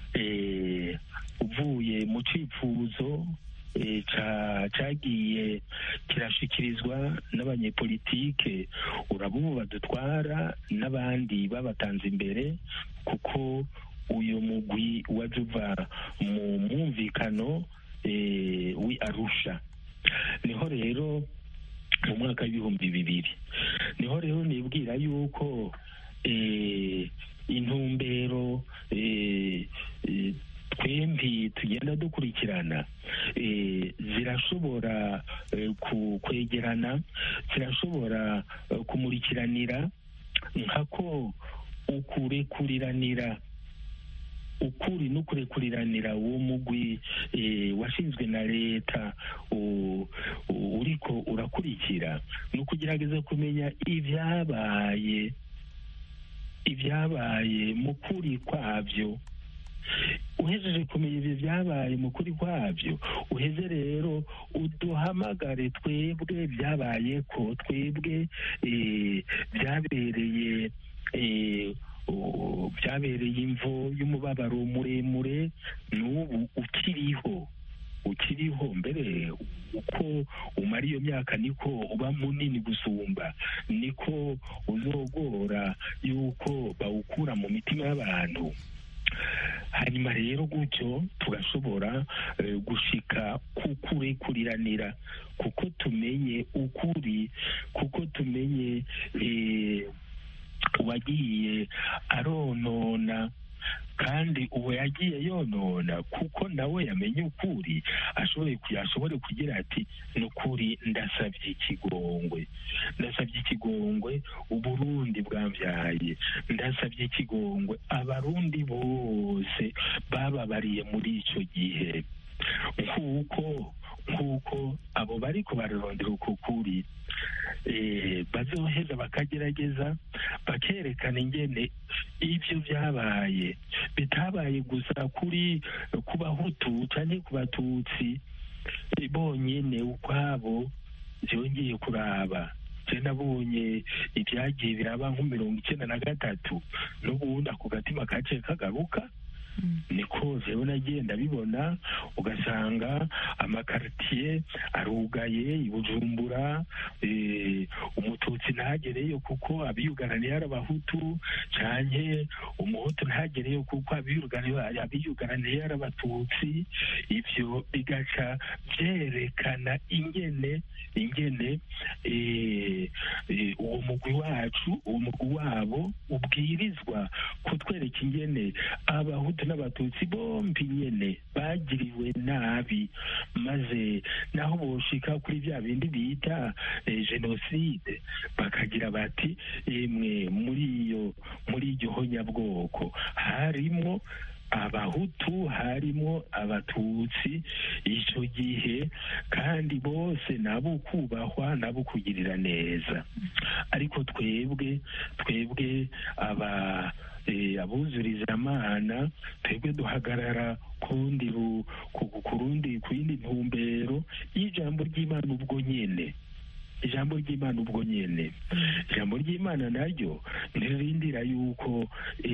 uvuye mu cyifuzo cyagiye kirashyikirizwa n'abanyepolitike urabubu badutwara n'abandi babatanze imbere kuko uyu mugwi waje uva mu mwumvikano wi arusha niho rero mu mwaka w'ibihumbi bibiri niho rero nibwira yuko intumbero twembi tugenda dukurikirana zirashobora kwegerana zirashobora kumurikiranira nkako ukurekuriranira ukuri n'ukurekuriranira uwo mugwi washinzwe na leta uriko urakurikira ni ukugerageza kumenya ibyabaye ibyabaye mu kuri kwabyo uhejeje kumenya ibyo byabaye mu kuri kwabyo uheze rero uduhamagare twebwe byabaye ko twebwe byabereye byabereye imvo y'umubabaro muremure n'ubu ukiriho ukiriho mbere uko umara iyo myaka niko uba munini gusumba niko uzogora yuko bawukura mu mitima y'abantu hanyuma rero gutyo tugashobora gushika kukurekuriranira kuko tumenye ukuri kuko tumenye uwagiye aronona kandi uwo yagiye yonona kuko nawe yamenye ukuri ashoboye ashobore kugira ati ni ukuri ndasabye ikigongwe ndasabye ikigongwe uburundi bwambyaye ndasabye ikigongwe abarundi bose bababariye muri icyo gihe nk'uko nk'uko abo bari kubarondera uko kuri bazoheza bakagerageza bakerekana ingene ibyo byabaye bitabaye gusa kuri ku bahutu cyangwa ku batutsi bonyine ukwabo byongeye kuraba je nabonye ibyagiye biraba nko mirongo icyenda na gatatu n'ubundi ako gatima kaciye kagaruka niko jewe nagenda bibona ugasanga amakaritiye arugaye i bujumbura umututsi ntagereyo kuko abiyugaraniye ari abahutu canke umuhutu ntagereyo kuko abiyugaraniye ari abatutsi ivyo bigaca vyerekana ingene ingene uwo mugwi wacu uwo mugwi wabo ubwirizwa kutwereka ingene abahutu n'abatutsi bombi nyene bagiriwe nabi maze naho boshika kuri bya bindi bita jenoside bakagira bati emwe muri iyo muri iryo honyabwoko harimwo abahutu harimo abatutsi icyo gihe kandi bose nabo kubahwa nabo kugirira neza ariko twebwe twebwe aba abuzuriza amana twebwe duhagarara kurundi kurundi ku yindi ntumbero y'ijambo ry'imana ubwo nyene ijambo ry'imana ubwo nyene ijambo ry'imana naryo ntirindira yuko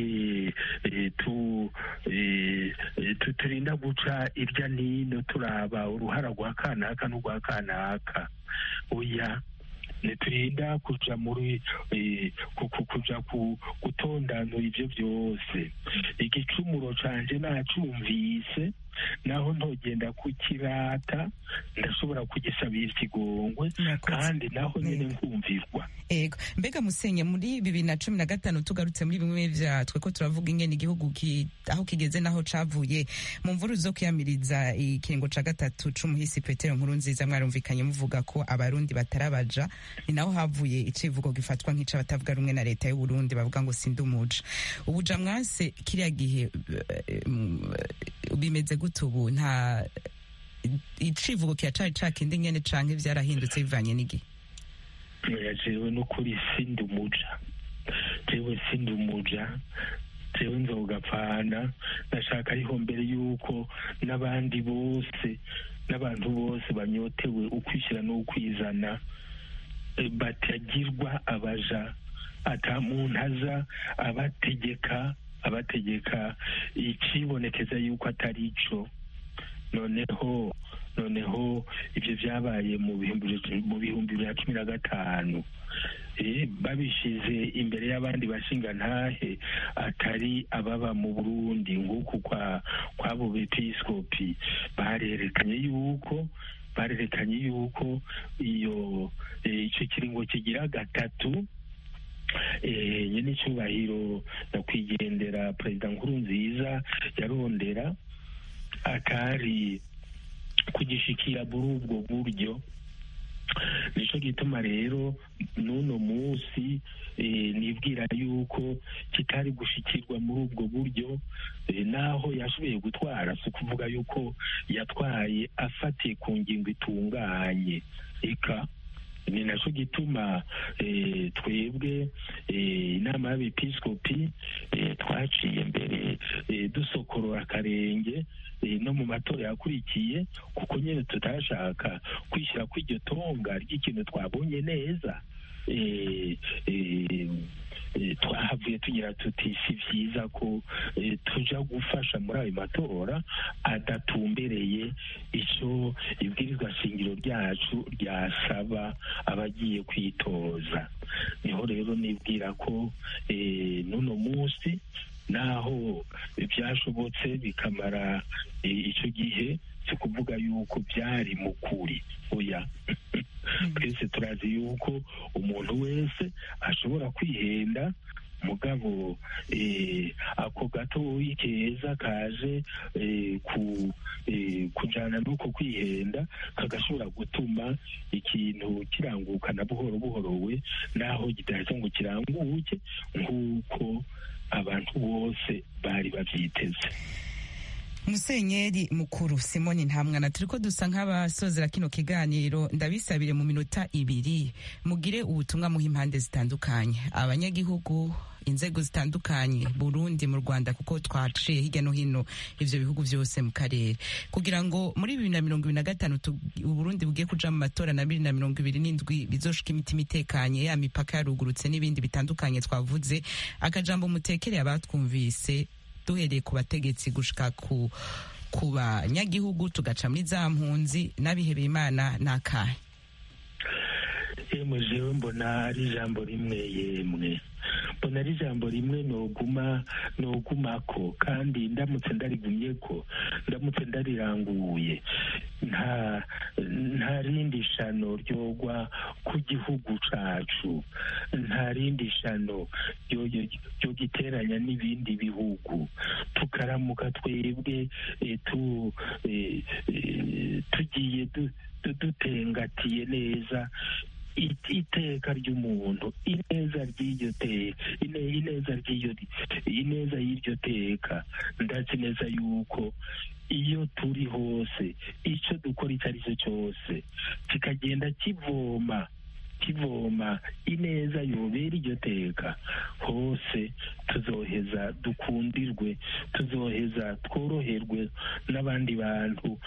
turinda guca irya nino turaba uruhara rwa kanaka n'urwa kanaka oya ntiturinda kuja muri kuja gutondanura ivyo vyose igicumuro canje nacumvise naho ntogenda kukirata ndashobora kugisabira ikigongwe kandi naho nyine nkumvirwa ego mbega musenye muri bibiri na cumi na gatanu tugarutse muri bimwe vya twe ko turavuga ingene igihugu ki, aho kigeze naho cavuye mu mvuru zo kwiyamiriza ikiringo ca gatatu c'umuhisi petero nkuru nziza mwarumvikanye muvuga ko abarundi batarabaja ni naho havuye icivugo gifatwa nk'ic'abatavuga rumwe na leta y'uburundi bavuga ngo sindi umuja ubuja mwase kiriya gihe bimeze gute ubu nta icivugo kiracari cakindi nyene canke vyarahindutse bivanye n'igihe jewe n'ukuri sindi umuja jewe sindi umuja jewe nzogapfana ndashaka ariho mbere y'uko n'abandi bose n'abantu bose banyotewe ukwishyira n'ukwizana batagirwa abaja ata muntu aza abategeka abategeka ikibonekeza yuko atari ico noneho noneho ibyo byabaye mu bihumbi bibiri na cumi na gatanu babishyize imbere y'abandi bashinga ntahe atari ababa mu burundi nguku kw'abo bepisikopi barerekanye yuko barerekanye yuko iyo icyo kiringo kigira gatatu nyine icyubahiro nyakwigendera perezida nkuru nziza yarondera atari kugishikira muri ubwo buryo nicyo gituma rero n'uno munsi nibwira yuko kitari gushikirwa muri ubwo buryo naho yashoboye gutwara si ukuvuga yuko yatwaye afatiye ku ngingo itunganye eka ni nacyo gituma twebwe inama y'abepisikopi twaciye mbere dusokorora akarenge no mu matora yakurikiye kuko nyine tutashaka kwishyira kw'iryo tonga ry'ikintu twabonye neza twahavuye tugira tuti si byiza ko tuja gufasha muri ayo matora adatumbereye icyo ibwirizwa shingiro ryacu ryasaba abagiye kwitoza niho rero nibwira ko n'uno munsi naho byashobotse bikamara icyo gihe si ukuvuga yuko byari mu kuri oya twese turazi yuko umuntu wese ashobora kwihenda mugabo ako gatoyi keza kaje kujyana n'uko kwihenda kagashobora gutuma ikintu kirangukana buhoro buhoro we naho kidahita ngo kiranguke nk'uko abantu bose bari babyiteze musenyeri mukuru simoni ntamwana turi ko dusa nk'abasozera kino kiganiro ndabisabire mu minota ibiri mugire ubutumwa muha impande zitandukanye abanyagihugu inzego zitandukanye burundi mu rwanda kuko twaciye hirya no hino ivyo bihugu vyose mu karere kugira ngo muri bibiri na mirongo ibiri na gatanu uburundi bugiye kuja mu matora na bibiri na mirongo ibiri n'indwi bizoshika imitima itekanye ya mipaka yarugurutse n'ibindi bitandukanye twavuze akajambo mutekereye abatwumvise duhereye ku bategetsi gushika ku ku banyagihugu tugaca muri za mpunzi n'abihebeye imana n'akahe yemwe jewe mbona ari ijambo rimwe yemwe mbona ari ijambo rimwe noguma nogumako kandi ndamutse ndarigumye ko ndamutse ndariranguye nta nta rindi shano ryogwa ku gihugu cacu nta rindi shano ryo giteranya n'ibindi bihugu tukaramuka twebwe tu tugiye dutengatiye neza iteka ry'umuntu ineza ry'iryo teka ineza ry'iryo ineza y'iryo teka ndazi neza yuko iyo turi hose icyo dukora icyo ari cyo cyose kikagenda kivoma kivoma ineza yobera iryo teka hose tuzoheza dukundirwe tuzoheza tworoherwe n'abandi bantu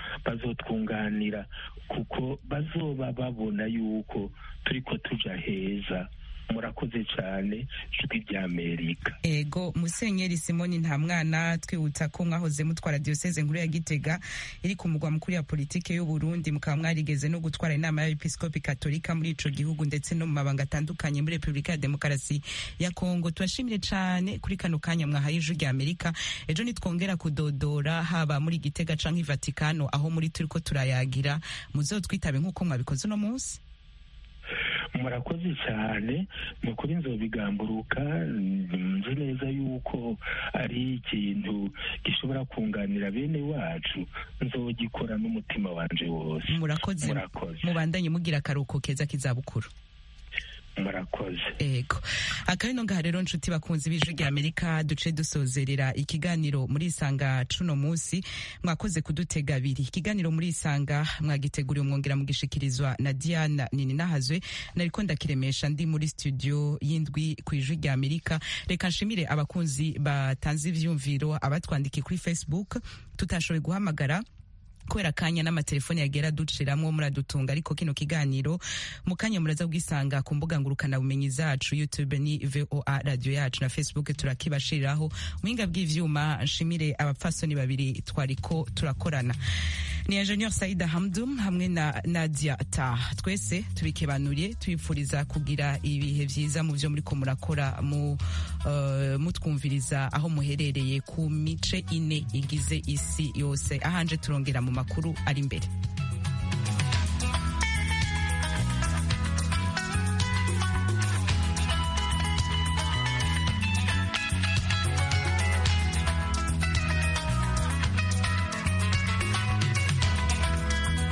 bazotwunganira kuko bazoba babona yuko turiko tuja heza murakoze cyane ijwi ry'amerika ego musenyeri simoni nta mwana twibutsa ko mwahoze mutwara diyoseze nkuru ya gitega iri ku mugwa mukuru ya politike y'u Burundi mukaba mwarigeze no gutwara inama y'abepiskopi katolika muri ico gihugu ndetse no mu mabanga atandukanye muri repubulika ya demokarasi ya kongo tubashimire cane kuri kano kanya mwahaye ijwi rya amerika ejo nitwongera kudodora haba muri gitega canke i vatikano aho muri turiko turayagira muzotwitabe nk'uko mwabikoze uno munsi murakoze cyane ni ukuri nzobigamburuka nzi neza yuko ari ikintu gishobora kunganira bene wacu nzogikora n'umutima wanje wose murakoze murakoze mubandanye mugira akaruhuko keza k'izabukuru murakoze ego akabino ngaha rero nshuti bakunzi b'ijwi rya amerika duce dusozerera ikiganiro muri isanga cuno munsi mwakoze kudutega abiri ikiganiro muri isanga mwagiteguriwe mwongera mugishikirizwa na diana nini nahazwe nariko ndakiremesha ndi muri studio y'indwi ku ijwi rya amerika reka nshimire abakunzi batanze ivyumviro abatwandikiye kuri facebook tutashoboye guhamagara kubera akanya n'amatelefoni yagera duciramwo muradutunga ariko kino kiganiro mu kanya muraza bwisanga ku mbuga ngurukana bumenyi zacu youtube ni voa radio yacu na facebook turakibashiriraho muhinga bw'ivyuma nshimire abapfasoni babiri twariko turakorana ni ingenieur saida hamdum hamwe na nadia ta twese tubikebanuriye tubipfuriza kugira ibihe vyiza mu vyo muriko murakora mu uh, mutwumviriza aho muherereye ku mice ine igize isi yose ahanje turongera mu makuru ari imbere